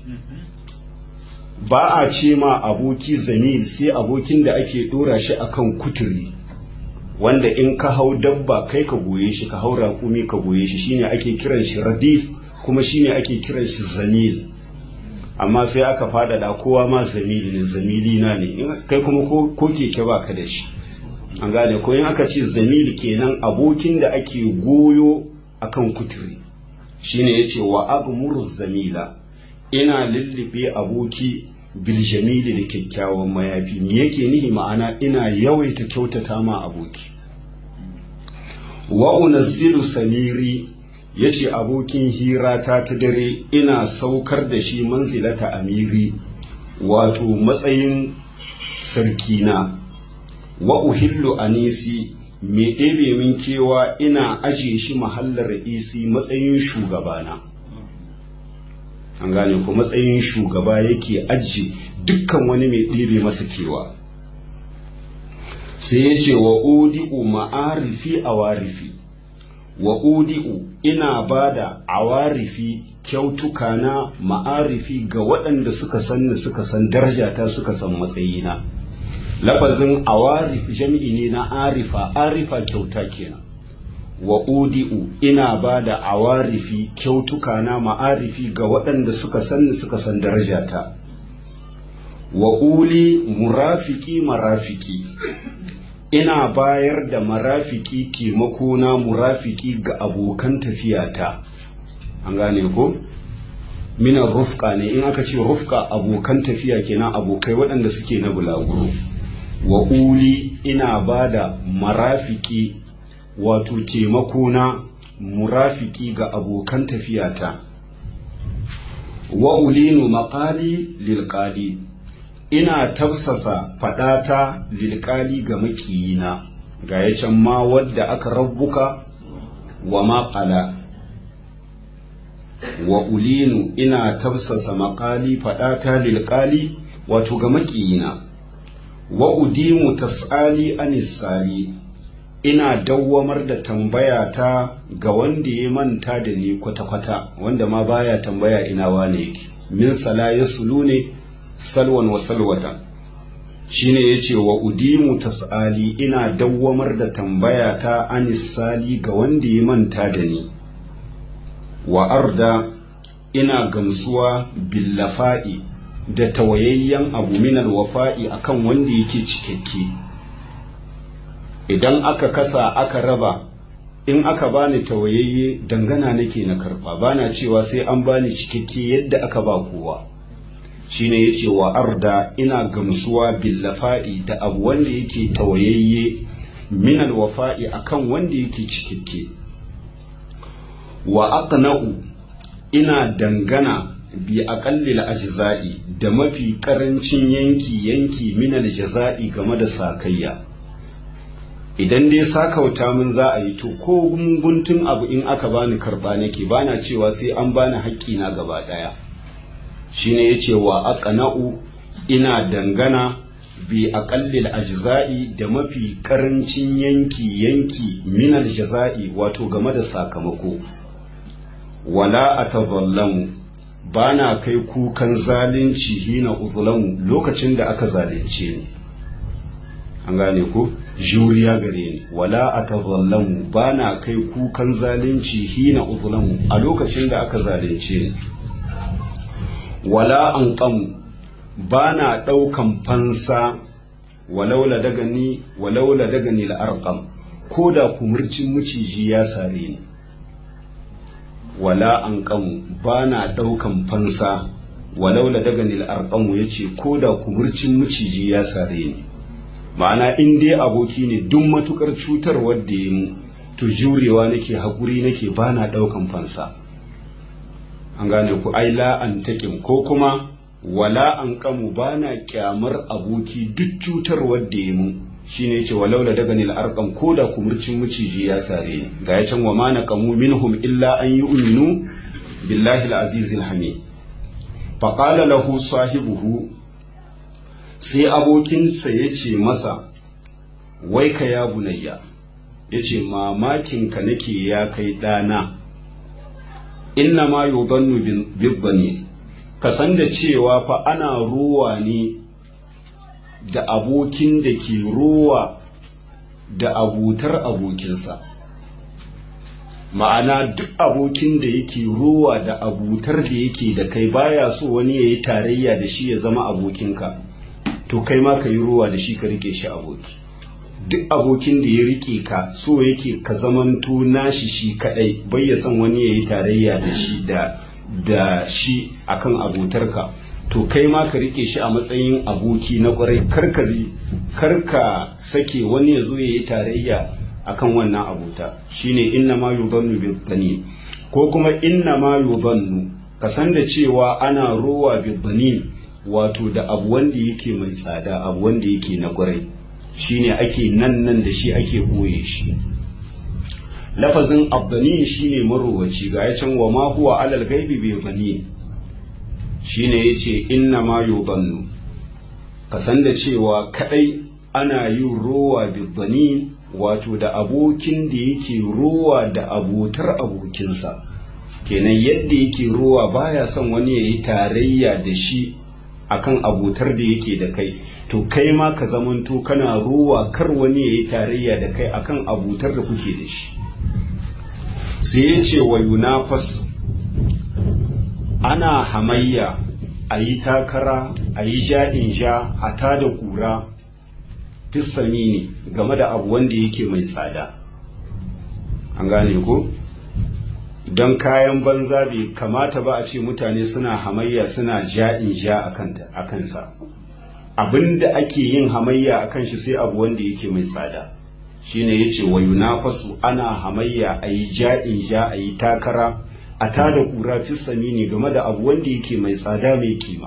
ba a ce ma aboki zamil sai abokin da ake dora shi akan kuturi wanda in ka hau dabba kai ka goye shi ka hau raƙumi ka goye shi shine ake kiran shi radif kuma shine ake kiran shi zamil amma sai aka faɗaɗa kowa ma zamili ne zamili na ne kai kuma ko keke ba ka da shi an gane ko in aka ce zamil kenan abokin da ake goyo akan kuturi shine yace wa agmuru zamila ina lullube aboki biljamili da kyakkyawan mayafi me yake nihi ma'ana ina yawaita kyautata ma aboki wa unazzilu samiri yace abokin hirata ta dare ina saukar da shi manzilata amiri wato matsayin sarkina wa uhillu anisi me ɗebe min kewa ina aje shi mahallar isi matsayin shugabana an gane ko matsayin shugaba yake aji dukkan wani mai ɗebe masa kewa sai ya ce wa udi'u ma'arifi a warifi wa udi'u ina ba da awarifi kyautuka na ma'arifi ga waɗanda suka sanni suka san darajata suka san matsayina lafazin awarif jami'i ne na arifa arifa kyauta kenan wa udi'u ina ba da awarifi kyautuka na ma'arifi ga waɗanda suka sanni suka san darajata wa uli murafiki marafiki ina bayar da marafiki taimako na murafiki ga abokan tafiyata an gane ko minan rufka ne in aka ce rufka abokan tafiya kenan abokai waɗanda suke na bulaguro wa uli ina ba da marafiki wato taimako na murafiki ga abokan tafiyata wa ulinu maƙali lilƙali ina tafsasa faɗata lilƙali ga makiyina ga ya can ma wadda aka rabbuka wa maƙala wa ulinu ina tafsasa maƙali faɗata lilƙali wato ga makiyina wa udimu tas'ali anisali ina dawwamar da tambaya ta ga wanda ya manta da ni kwata-kwata wanda ma baya tambaya ina wane yake min sala ya sulu ne salwan wa salwata shine yace wa udimu tas'ali ina dawwamar da tambaya ta anisali ga wanda ya manta da ni wa arda ina gamsuwa billafa'i da tawayayyen abu minal wafa'i akan wanda yake cikakke idan aka kasa aka raba in aka bani tawayayye dangana nake na karba bana cewa sai an bani cikakke yadda aka ba kowa shine yace wa arda ina gamsuwa billafa'i da abu wanda yake tawayayye minal wafa'i akan wanda yake cikakke wa aqna'u ina dangana bi aqallil ajza'i da mafi karancin yanki yanki minal jaza'i game da sakayya idan dai sakauta min za a yi to ko guntun abu in aka bani karba nake bana cewa sai an bani haƙƙi na gaba ɗaya shine yace wa aqna'u ina dangana bi aqallil ajza'i da mafi karancin yanki yanki minal jaza'i wato game da sakamako wala atazallamu bana kai kukan zalunci hina uzlamu lokacin da aka zalunce ni an gane ko juriya gare ni wala atazallamu bana kai kukan zalunci hina uzlamu a lokacin da aka zalunce ni wala anqamu bana daukan fansa walaula daga ni walaula daga ni al-arqam ko da kumurcin muciji ya sare ni wala anqamu bana daukan fansa walaula daga ni al-arqam yace ko da kumurcin muciji ya sare ni ma'ana in dai aboki ne duk matukar cutar wadda ya mu to jurewa nake haƙuri nake ba na ɗaukan fansa an gane ku ai la an taƙin ko kuma wala an kamu ba na ƙyamar aboki duk cutar wadda ya mu shine yace walau la daga nil arqam ko da kumurcin miciji ya sare ni ga ya can wa ma naqamu minhum illa an yu'minu billahi al-aziz al-hamid faqala lahu sahibuhu sai abokinsa ya ce masa wai ka ya bunayya ya ce mamakinka nake ya kai ɗana inna ma yudannu bibbani ka san da cewa fa ana ruwa ne da abokin da ke ruwa da abutar abokinsa ma'ana duk abokin da yake ruwa da abutar da yake da kai baya so wani ya yi tarayya da shi ya zama abokinka to kai ma ka yi ruwa da shi ka rike shi aboki duk abokin da ya rike ka so yake ka zamanto nashi shi kadai bai ya san wani ya yi tarayya da shi da da shi akan abotarka to kai ma ka rike shi a matsayin aboki na kwarai karka karka sake wani ya zo ya yi tarayya akan wannan abota shine inna ma yudhannu bil ko kuma inna ma yudhannu ka san da cewa ana ruwa bil wato da abu wanda yake mai tsada abu wanda yake na kwarai shine ake nan nan da shi ake boye shi lafazin abdani shine marowaci ga ya can wa ma huwa alal gaibi bai bani shine yace inna ma yubannu ka san da cewa kadai ana yin rowa bibani wato da abokin da yake rowa da abotar abokinsa kenan yadda yake rowa baya son wani ya yi tarayya da shi akan abotar da yake da kai to kai ma ka zamanto kana ruwa kar wani ya yi tarayya da kai akan abutar da kuke da shi sai ya ce wa yunafas ana hamayya a yi takara a yi ja'in ja a tada kura fissamini game da abu wanda yake mai tsada an gane ko? don kayan banza bai kamata ba a ce mutane suna hamayya suna ja'in ja a kansa abinda ake yin hamayya a kan shi sai abu wanda yake mai tsada shine ya ce wa yunafasu ana hamayya a yi ja'in ja a yi takara a tada kura fissami ne game da abu wanda yake mai tsada mai kima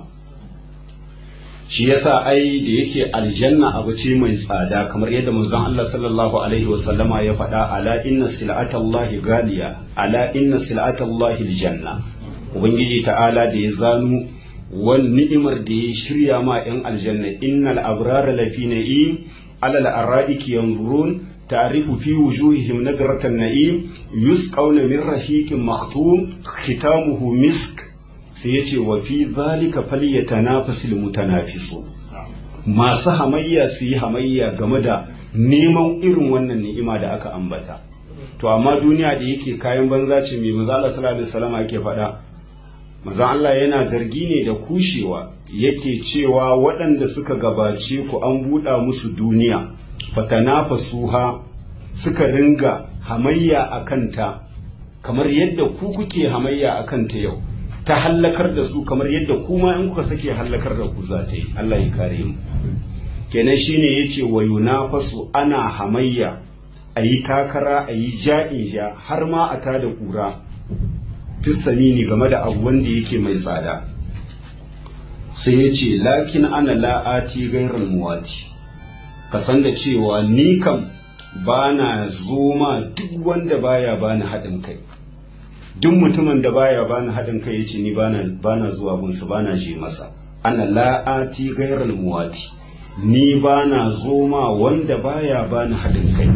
shi yasa ai da yake aljanna abu ce mai tsada kamar yadda manzon Allah sallallahu alaihi wa sallama ya faɗa ala inna sil'atallahi galiya ala inna sil'atallahi aljanna ubangiji ta'ala da ya zanu wal ni'imar da ya shirya ma yan aljanna innal abrara lafi na'im ala al-ara'iki yanzurun ta'rifu fi wujuhihim nadratan na'im yusqawna min rahiqin makhtum khitamuhu misk sai ya ce wa fi zalika falyatanafasil mutanafisu masu hamayya su yi hamayya game da neman irin wannan ni'ima da aka ambata to amma duniya da yake kayan banza ce mai maza Allah sallallahu alaihi wasallam yake faɗa maza Allah yana zargi ne da kushewa yake cewa waɗanda suka gabace ku an buɗa musu duniya fatanafasuha suka ringa hamayya a kanta kamar yadda ku kuke hamayya a kanta yau ta hallakar da su kamar yadda kuma in kuka sake hallakar da ku za ta yi Allah ya kare mu kenan shine yace wa yunafasu ana hamayya a yi takara a yi ja'in ja har ma a tada kura fissamini game da abu wanda yake mai tsada sai ya ce lakin ana la'ati gairar muwati ka san da cewa ni kam ba na zoma duk wanda baya bani haɗin kai duk mutumin da baya bani haɗin kai yace ni bana bana zuwa gunsa bana je masa ana la'ati gairal muwati ni bana zoma wanda baya bani haɗin kai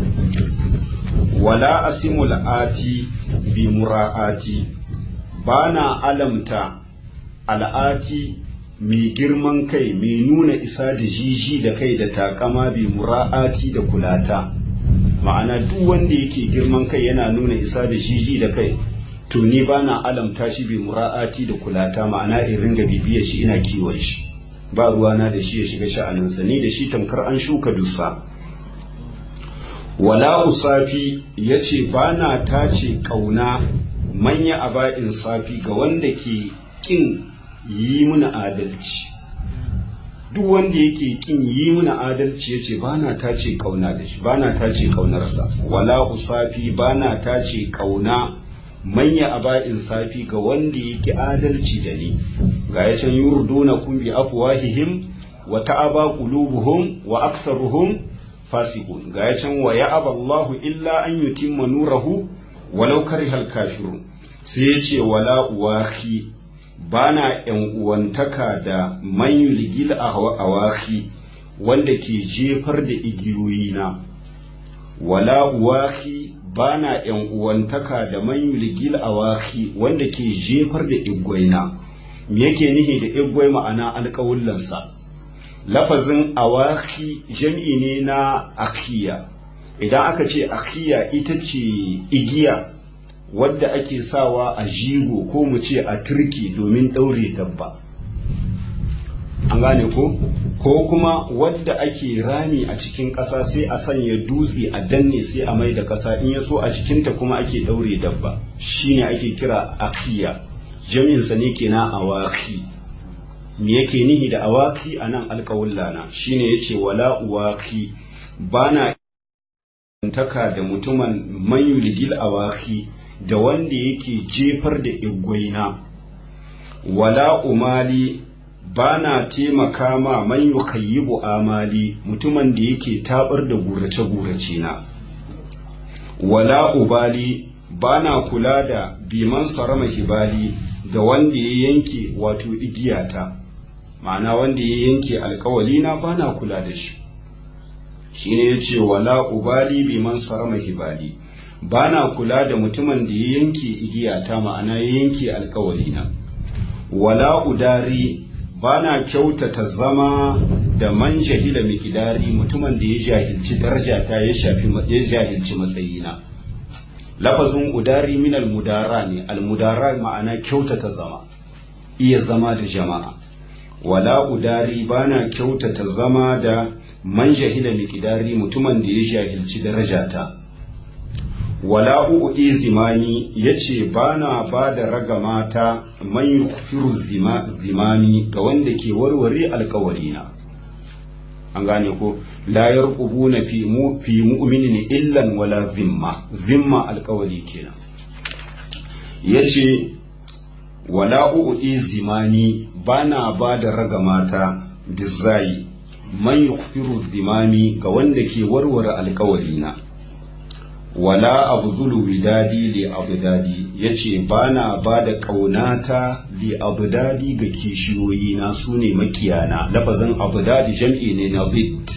wala asimu la'ati bi mura'ati bana alamta al'ati mai girman kai mai nuna isa da jiji da kai da takama bi mura'ati da kulata ma'ana duk wanda yake girman kai yana nuna isa da jiji da kai to ni ba na alamta shi bi mura'ati da kulata ma'ana in ringa bibiyar shi ina kiwon shi ba ruwana da shi ya shiga sha'aninsa ni da shi tamkar an shuka dusa wala usafi ya ce ba na tace ƙauna manya aba'in safi ga wanda ke ƙin yi muna adalci duk wanda yake ƙin yi muna adalci ya ce ba na tace ƙauna da shi ba na tace ƙaunarsa wala usafi ba na tace ƙauna manya aba'in safi ga wanda yake adalci da ni ga ya can yurduna kun bi afwahihim wa ta'aba qulubuhum wa aktharuhum fasiqun ga ya can wa ya'aba Allahu illa an yutimma nurahu walau karihal kafirun sai ya ce wala uwahi bana yan uwantaka da man yulgil awahi wanda ke jefar da igiyoyina wala uwahi bana yan uwantaka da man yulgil awahi wanda ke jefar da igwaina me yake nihi da igwai ma'ana alƙawullansa lafazin awaki jam'i ne na akiya idan aka ce akiya ita ce igiya wadda ake sawa a jigo ko mu ce a turki domin ɗaure dabba an gane ko ko kuma wadda ake rami a cikin ƙasa sai a sanya dutse a danne sai a mai da ƙasa in ya so a cikinta kuma ake ɗaure dabba shine ake kira akiya jami'insa ne kenan awaki me yake nihi da awaki a nan alƙawullana shine ya ce wala uwaki ba na taka da mutumin mayulgil awaki da wanda yake jefar da igwaina wala umali ba na taimaka ma man yukhayyibu amali mutumin da yake tabar da gurace-gurace na wala ubali ba na kula da biman sarama hibali da wanda ya yanke wato igiyata ma'ana wanda ya yanke alkawali na ba na kula da shi shine ya ce wala ubali biman sarama hibali ba na kula da mutumin da ya yanke igiyata ma'ana ya yanke alkawali na wala udari ba na kyautata zama da man jahila mikidari mutumin da ya jahilci darajata ya shafi ya jahilci matsayina lafazin udari min almudara ne almudara ma'ana kyautata zama iya zama da jama'a wala udari ba na kyautata zama da man jahila mikidari mutumin da ya jahilci darajata wala uɗi zimani ya ce ba na ba da ragamata man yufiru zimami ga wanda ke warware alkawarina an gane ko la yarqubuna fi mu fi mu'minin illan wala zimma zimma alkawari kenan yace wala uɗi zimani ba na ba da ragamata bizai man yufiru zimami ga wanda ke warware alkawarina wala abzulu widadi li abdadi yace bana bada kaunata li abdadi ga kishiyoyi na sune makiyana lafazin abdadi jam'i ne na bid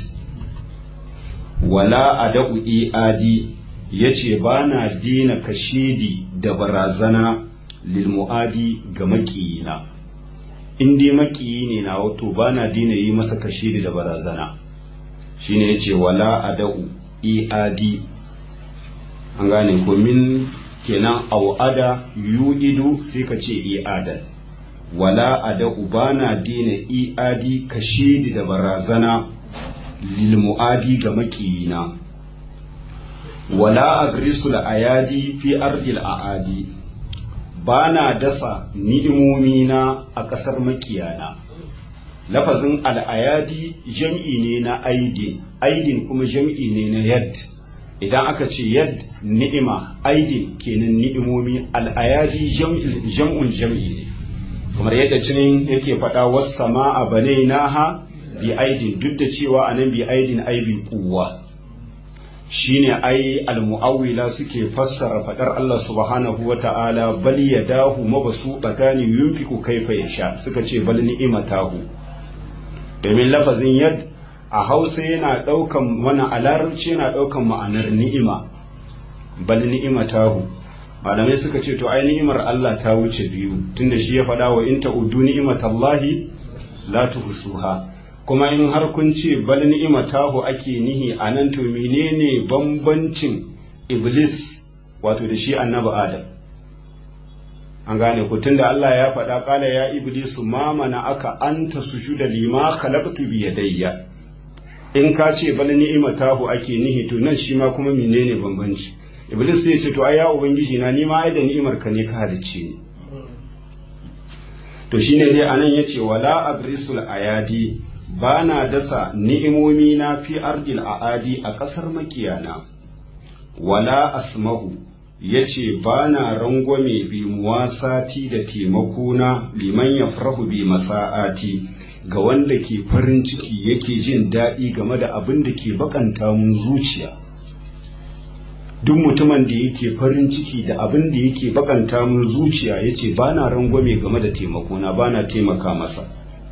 wala adau iadi yace bana dina kashidi da barazana lil muadi ga makiyina in dai makiyi ne na wato bana dina yi masa kashidi da barazana shine yace wala adau iadi an gane ko min kenan au'ada yu'idu sai ka ce i'adan wala ada ubana dina i'adi kashidi da barazana lil mu'adi ga makiyina wala agrisul ayadi fi ardil aadi bana dasa ni'imomina a ƙasar makiyana lafazin al'ayadi jam'i ne na aidin aidin kuma jam'i ne na yad idan aka ce yad ni'ima aidin kenan ni'imomi al'ayadi jam'ul jam'i ne kamar yadda cinin yake faɗa wasu sama a bane naha bi aidin duk da cewa anan bi aidin ai bi kuwa shine ai almu'awwila suke fassara faɗar Allah subhanahu wa ta'ala bal yadahu mabasu tsakani yunfiku kaifa yasha suka ce bal ni'imatahu domin lafazin yad a hausa yana ɗaukan wani a larabci yana ɗaukan ma'anar ni'ima bal ni'ima tahu malamai suka ce to ai ni'imar Allah ta wuce biyu tunda shi ya faɗa wa in ta'uddu ni'imatallahi la tuhsuha kuma in har kun ce bal ni'imatahu ake nihi anan to menene bambancin iblis wato da shi annabi adam an gane ku tunda Allah ya faɗa ƙala ya iblisu ma mana aka anta sujuda lima khalaqtu bi yadayya in ka ce bal ni'imatahu ake nihi to nan shi ma kuma menene bambanci iblis sai ya ce to ai ya ubangiji na ni ma ai da ni'imar ka ne ka halicce ni to shine dai anan yace wala agrisul ayadi bana dasa ni'imomi na fi ardil aadi a ƙasar makiyana wala asmahu ya ce ba na rangwame bi muwasati da taimakona liman ya farahu bi masa'ati ga wanda ke farin ciki yake jin daɗi game da abin da ke bakanta mun zuciya duk mutumin da yake farin ciki da abin da yake bakanta mun zuciya ya ce ba na rangwame game da taimakona ba na taimaka masa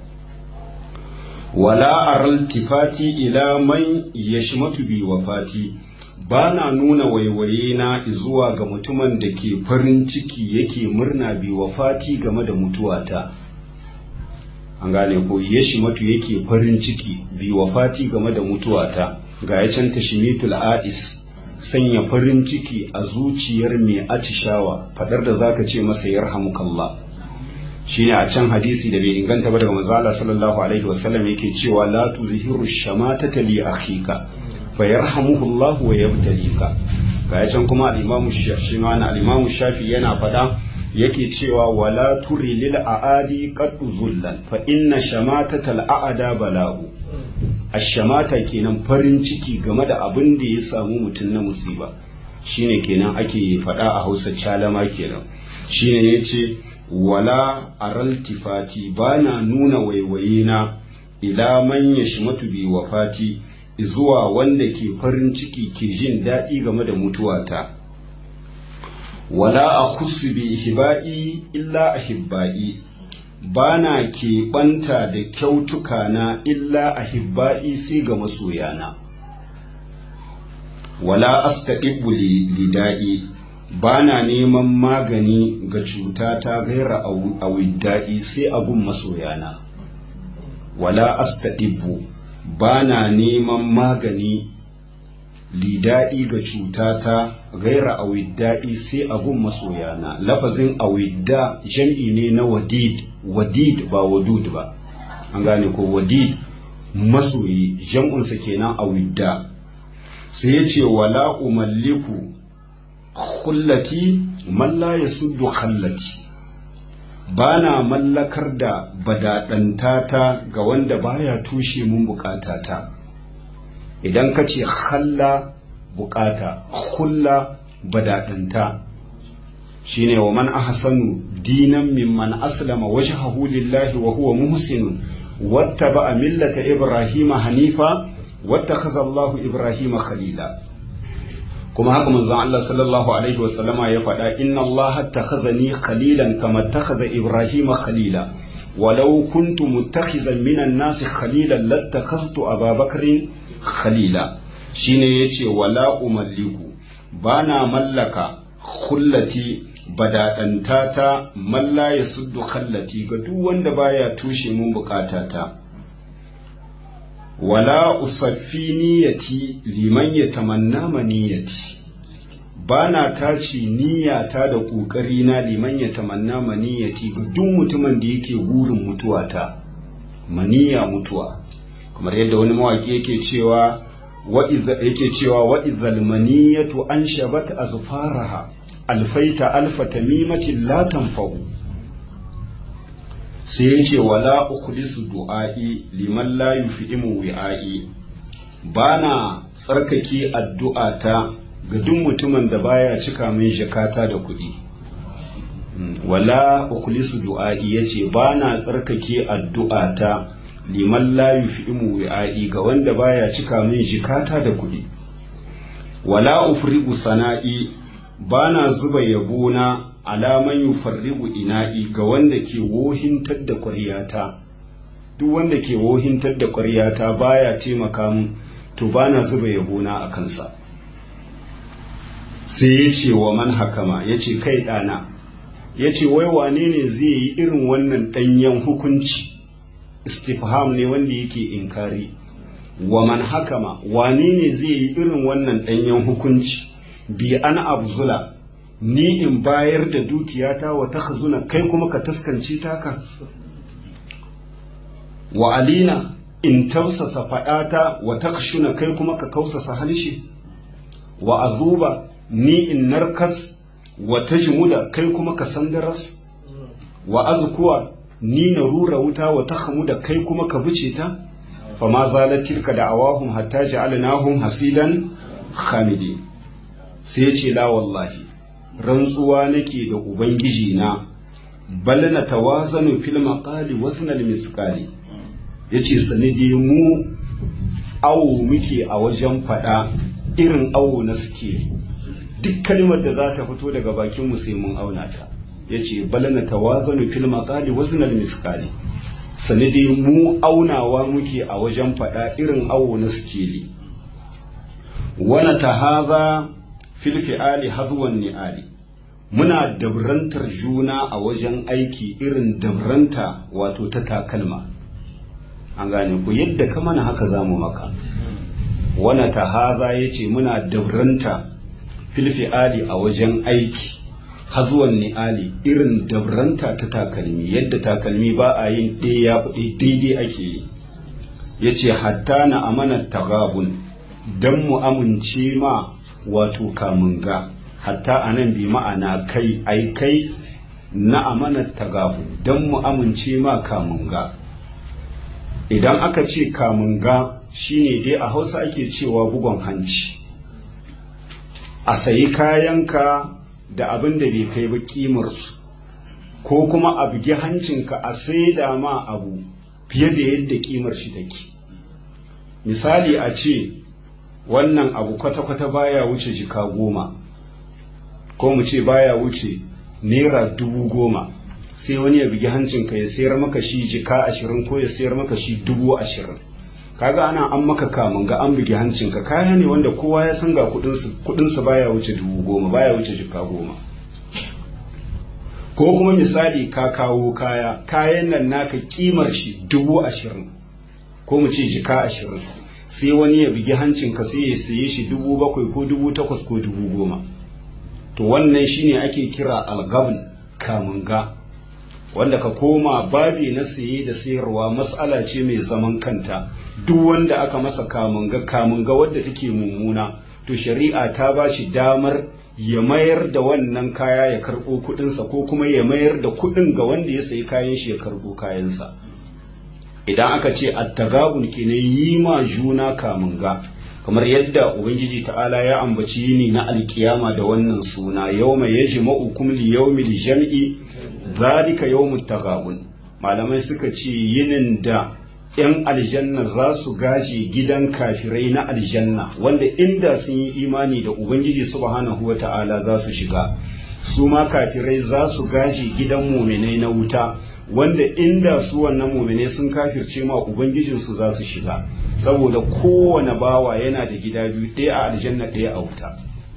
wala aral tifati ila man yashmatu bi wafati ba na nuna waiwaye na zuwa ga mutumin da ke farin ciki yake murna bi wafati game da mutuwata an gane ko yashmatu yake farin ciki bi wafati game da mutuwata ga ya can tashmitul a'is sanya farin ciki a zuciyar mai atishawa fadar da zaka ce masa yarhamukallah shine a can hadisi da bai inganta ba daga manzo Allah sallallahu alaihi wasallam yake cewa la tuzhiru shamatata li akhika fa yarhamuhu Allah wa yabtalika ga can kuma al-Imam Shafi al-Imam Shafi yana faɗa yake cewa wala turi lil aadi qad zullan fa inna shamatata al-aada bala'u ash-shamata kenan farin ciki game da abin da ya samu mutum na musiba shine kenan ake faɗa a Hausa calama kenan shine yace wala aral tifati bana nuna waiwaye na ila man yashmatu bi wafati zuwa wanda ke farin ciki ke jin daɗi game da mutuwata wala a bi hiba'i illa ahibba'i ba na keɓanta da kyautuka na illa ahibba'i sai ga masoyana wala astaɗiɓu lida'i ba na neman magani ga cuta ta gaira a widda'i sai a gun masoyana wala astaɗiɓu ba na neman magani lidaɗi ga cutata gaira awidda'i sai abun masoyana lafazin awidda jam'i ne na wadid wadid ba wadud ba an gane ko wadid masoyi jam'unsa kenan awidda sai ya ce wala umalliku khullati man la yasuddu khallati ba na mallakar da badaɗantata ga wanda baya tushe mun bukatata idan ka ce halla bukata hulla badaɗanta shine wa man ahsanu dinan mimman aslama wajhahu lillahi wa huwa muhsinun wattaba'a millata ibrahima hanifa wattakhadha Allahu ibrahima khalila kuma haka manzon Allah sallallahu alaihi wasallama ya faɗa inna Allah takhazani khalilan kama takhaza Ibrahim khalila walau kuntu muttakhizan minan nasi khalilan lattakhaztu Aba Bakrin khalila shine yace wala umalliku bana mallaka khullati badadantata malla ya suddu khallati ga duk wanda baya tushe mun bukatata wala usaffi niyyati liman ya tamanna maniyati ba na tace niyyata da ƙoƙari na liman ya tamanna maniyati ga duk mutumin da yake burin mutuwata maniya mutuwa kamar yadda wani mawaƙi yake cewa yake cewa wa idzal maniyatu an shabat azfaraha alfaita alfa tamimatin la tanfa'u sai ya ce wala ukhlisu du'a'i liman la yufi'imu wi'a'i bana tsarkake addu'ata ga duk mutumin da baya cika min jakata da kuɗi wala ukhlisu du'a'i yace bana tsarkake addu'ata liman la yufi'imu wi'a'i ga wanda baya cika min jikata da kuɗi wala ufrigu sana'i bana zuba yabona alaman yufarrigu ina'i ga wanda ke wohintar da ƙwaryata duk wanda ke wohintar da ƙwaryata baya taimaka mun to bana zuba yabona a kansa sai ya ce wa man hakama ya ce kai ɗana ya ce wai wane ne zai yi irin wannan ɗanyen hukunci istifham ne wanda yake inkari wa man hakama wani ne zai yi irin wannan ɗanyen hukunci bi an abzula ni in bayar da dukiyata wa takhzuna kai kuma ka taskance taka wa alina in tausasa faɗata wa takshuna kai kuma ka kausasa halshe wa azuba ni in narkas wa tajmuda kai kuma ka sandaras wa azkuwa ni na rura wuta wa tahmuda kai kuma ka bice ta fa ma zalat tilka da'awahum hatta ja'alnahum hasidan khamidi sai ya ce la wallahi rantsuwa nake da ubangiji na bal na tawazanu fil maqali wasnal misqali yace sanidi mu awo muke a wajen fada irin awo na suke duk kalmar da za ta fito daga bakin mu sai mun auna ta yace bal na tawazanu fil maqali wasnal misqali sanidi mu aunawa muke a wajen fada irin awo na suke wana tahaza fil fi'ali hadwan ni'ali muna dabrantar juna a wajen aiki irin dabranta wato ta takalma an gane ku yadda ka mana haka zamu maka wana tahaza yace muna dabranta fil fi'ali a wajen aiki hazuwan ni'ali irin dabranta ta takalmi yadda takalmi ba a yin ɗaya daidai ake yi yace hatta na amana tagabun dan mu amince ma wato kamunga hatta anan bi ma'ana kai ai kai na amanar tagabu don mu amince ma kamunga idan aka ce kamunga shine dai a hausa ake cewa bugon hanci a sayi kayanka da abin da bai kai ba kimarsu ko kuma a bugi hancinka a saida ma abu fiye da yadda kimar shi take misali a ce wannan abu kwata-kwata baya wuce jika goma ko mu ce baya wuce naira dubu goma sai wani ya bugi hancinka ya sayar maka shi jika ashirin ko ya sayar maka shi dubu ashirin kaga ana an maka kamun ga an bugi hancinka kaya ne wanda kowa ya san ga kudinsa baya wuce dubu goma baya wuce jika goma ko kuma misali ka kawo kaya kayan nan naka kimar shi dubu ashirin ko mu ce jika ashirin sai wani ya bugi hancinka sai ya saye shi dubu bakwai ko dubu takwas ko dubu goma to wannan shine ake kira algabn kamunga wanda ka koma babi na saye da sayarwa matsala ce mai zaman kanta duk wanda aka masa kamunga kamunga wadda take mummuna to shari'a ta ba shi damar ya mayar da wannan kaya ya karɓo kuɗinsa ko kuma ya mayar da kuɗin ga wanda ya sayi kayan shi ya karɓo kayansa idan aka ce attagabun kenan yi ma juna kamunga kamar yadda ubangiji ta'ala ya ambaci yini na alkiyama da wannan suna yawma yajma'ukum li yawmil jam'i zalika yawmut tagabun malamai suka ce yinin da yan aljanna za su gaje gidan kafirai na aljanna wanda inda sun yi imani da ubangiji subhanahu wa ta'ala za su shiga su ma kafirai za su gaje gidan muminai na wuta wanda inda su wannan mumine sun kafirce ma ubangijinsu za su shiga saboda kowane bawa yana da gida biyu ɗaya a aljanna ɗaya a wuta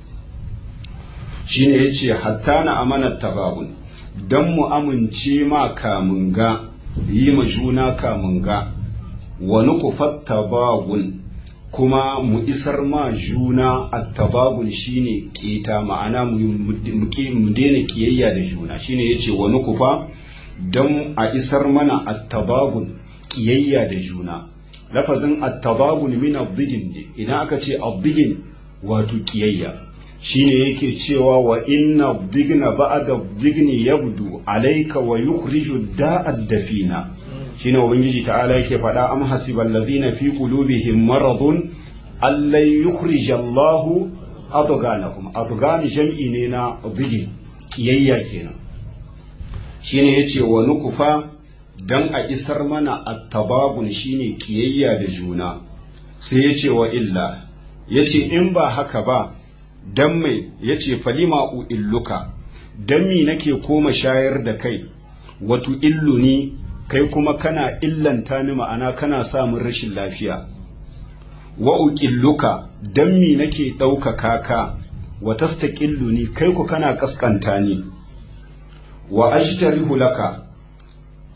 shine ya ce hatta na amanar tababun don mu amince ma kamunga yi ma juna kamunga wani kufat tababun kuma mu isar ma juna attababun shine keta ma'ana mu daina kiyayya da juna shine yace wani kufa don a isar mana attababun kiyayya da juna lafazin attababun min abdigin ne idan aka ce abdigin wato kiyayya shine yake cewa wa inna abdigna ba'da abdigni yabdu alayka wa yukhriju da'ad dafina shine ubangiji ta'ala yake faɗa am hasibal ladina fi qulubihim maradun allan yukhrija Allahu adghanahum adghan jam'i ne na abdigin kiyayya kenan shine yace wa nukufa dan a isar mana attababun shine kiyayya da juna sai yace wa illa yace in ba haka ba dan mai yace falima u illuka dan mi nake koma shayar da kai watu illuni kai kuma kana illanta ni ma'ana kana samun rashin lafiya wa uqilluka dan mi nake ɗaukaka ka wa tastaqilluni kai ku kana kaskanta ni wa ajtarihu laka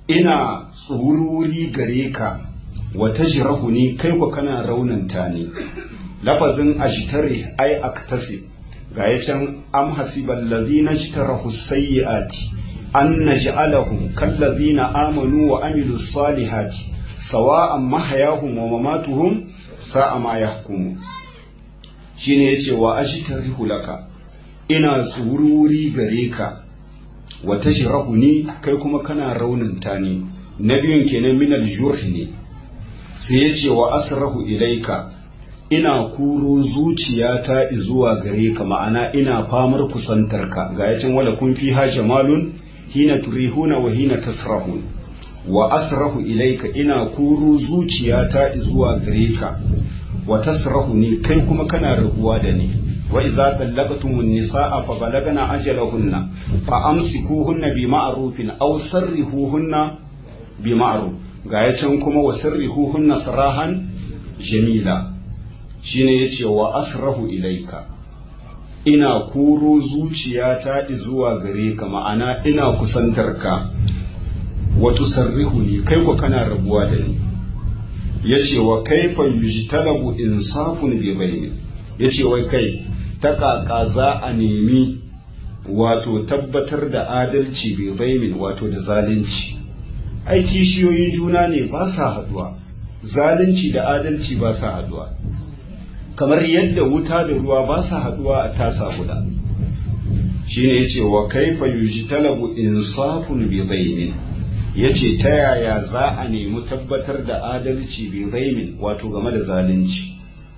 ina tsururi gare ka wata jirahu ni kai ku kana raunanta ni lafazin ajitare ai aktasi ga ya can am hasiban ladina jitarahu sayyi'ati an naj'alahum kallazina amanu wa amilu salihati sawa'an mahayahum wa mamatuhum sa'a ma yahkumu shine yace wa ajtarihu laka ina tsururi gare ka wa tajrahuni kai kuma kana raunanta ni na biyun kenan min al-jurh ne sai yace wa asrahu ilaika ina kuro zuciyata zuwa gare ka ma'ana ina famar kusantarka ga yacin wala kun fi ha jamalun hina turihuna wa hina tasrahun wa asrahu ilaika ina kuro zuciyata zuwa gare ka wa tasrahu ni kai kuma kana rabuwa da ni wa idza tallaqtumun nisaa fa balagna ajalahunna fa amsikuhunna bi ma'rufin aw sarrihuhunna bi ma'ruf ga yacin kuma wa sarrihuhunna sarahan jamila shine yace wa asrahu ilaika ina kuro zuciyata zuwa gare ka ma'ana ina kusantar ka wa tusarrihu ni kai ko kana rabuwa da ni yace wa kaifa yujtalabu insafun bi bayni yace wai kai ta kaka za a nemi wato tabbatar da adalci bi baymin wato da zalunci ai kishiyoyin juna ne ba sa haduwa zalunci da adalci ba sa haduwa kamar yadda wuta da ruwa ba sa haduwa a tasa guda shine yace wa kaifa yujtalabu insafun bi baynin yace ta yaya za a nemi tabbatar da adalci bi baynin wato game da zalunci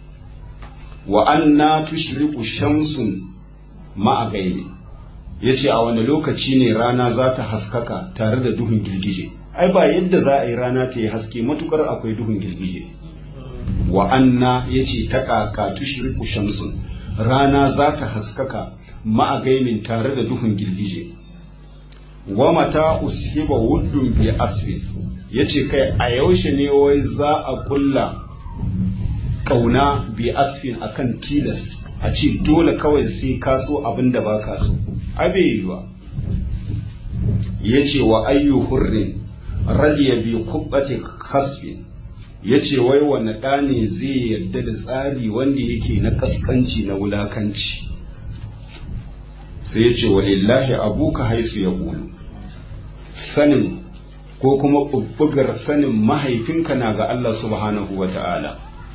wa anna tushriqu shamsun ma'a gaibi yace a wani lokaci ne rana za ta haskaka tare da duhun girgije ai ba yadda za a yi rana ta yi haske matukar akwai duhun girgije wa anna yace ta kaka tushriqu shamsun rana za ta haskaka ma'a gaimin tare da duhun girgije wa mata ushiba wuddun bi asfin yace kai a yaushe ne wai za a kulla kauna bi asfin akan tilas a ce dole kawai sai ka so abin da ba ka so abe yiwa yace wa ayyu hurrin radiya bi kubbati kasfin ya ce wai wani ɗa ne zai yarda da tsari wanda yake na ƙasƙanci na wulakanci sai ya ce wa lillahi abuka haisu ya ƙulu sanin ko kuma ɓuɓɓugar sanin mahaifinka na ga Allah subhanahu wa ta'ala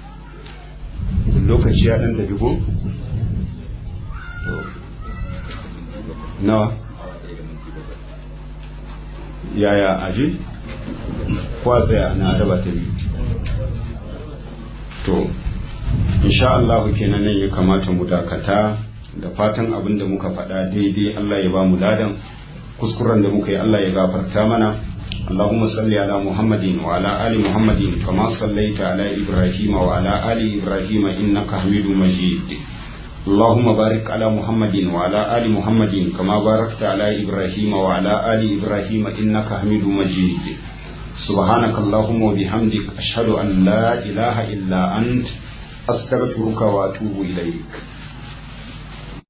lokaci ya ɗan tafi ko? nawa yaya aji? kwa tsaya na raba ta biyu to insha Allah kenan nan ya kamata mu dakata da fatan abin da muka faɗa daidai Allah ya ba mu ladan kuskuren da muka yi Allah ya gafarta mana اللهم صل على محمد وعلى آل محمد كما صليت على إبراهيم وعلى آل إبراهيم إنك حميد مجيد اللهم بارك على محمد وعلى آل محمد كما باركت على إبراهيم وعلى آل إبراهيم إنك حميد مجيد سبحانك اللهم وبحمدك أشهد أن لا إله إلا أنت أستغفرك وأتوب إليك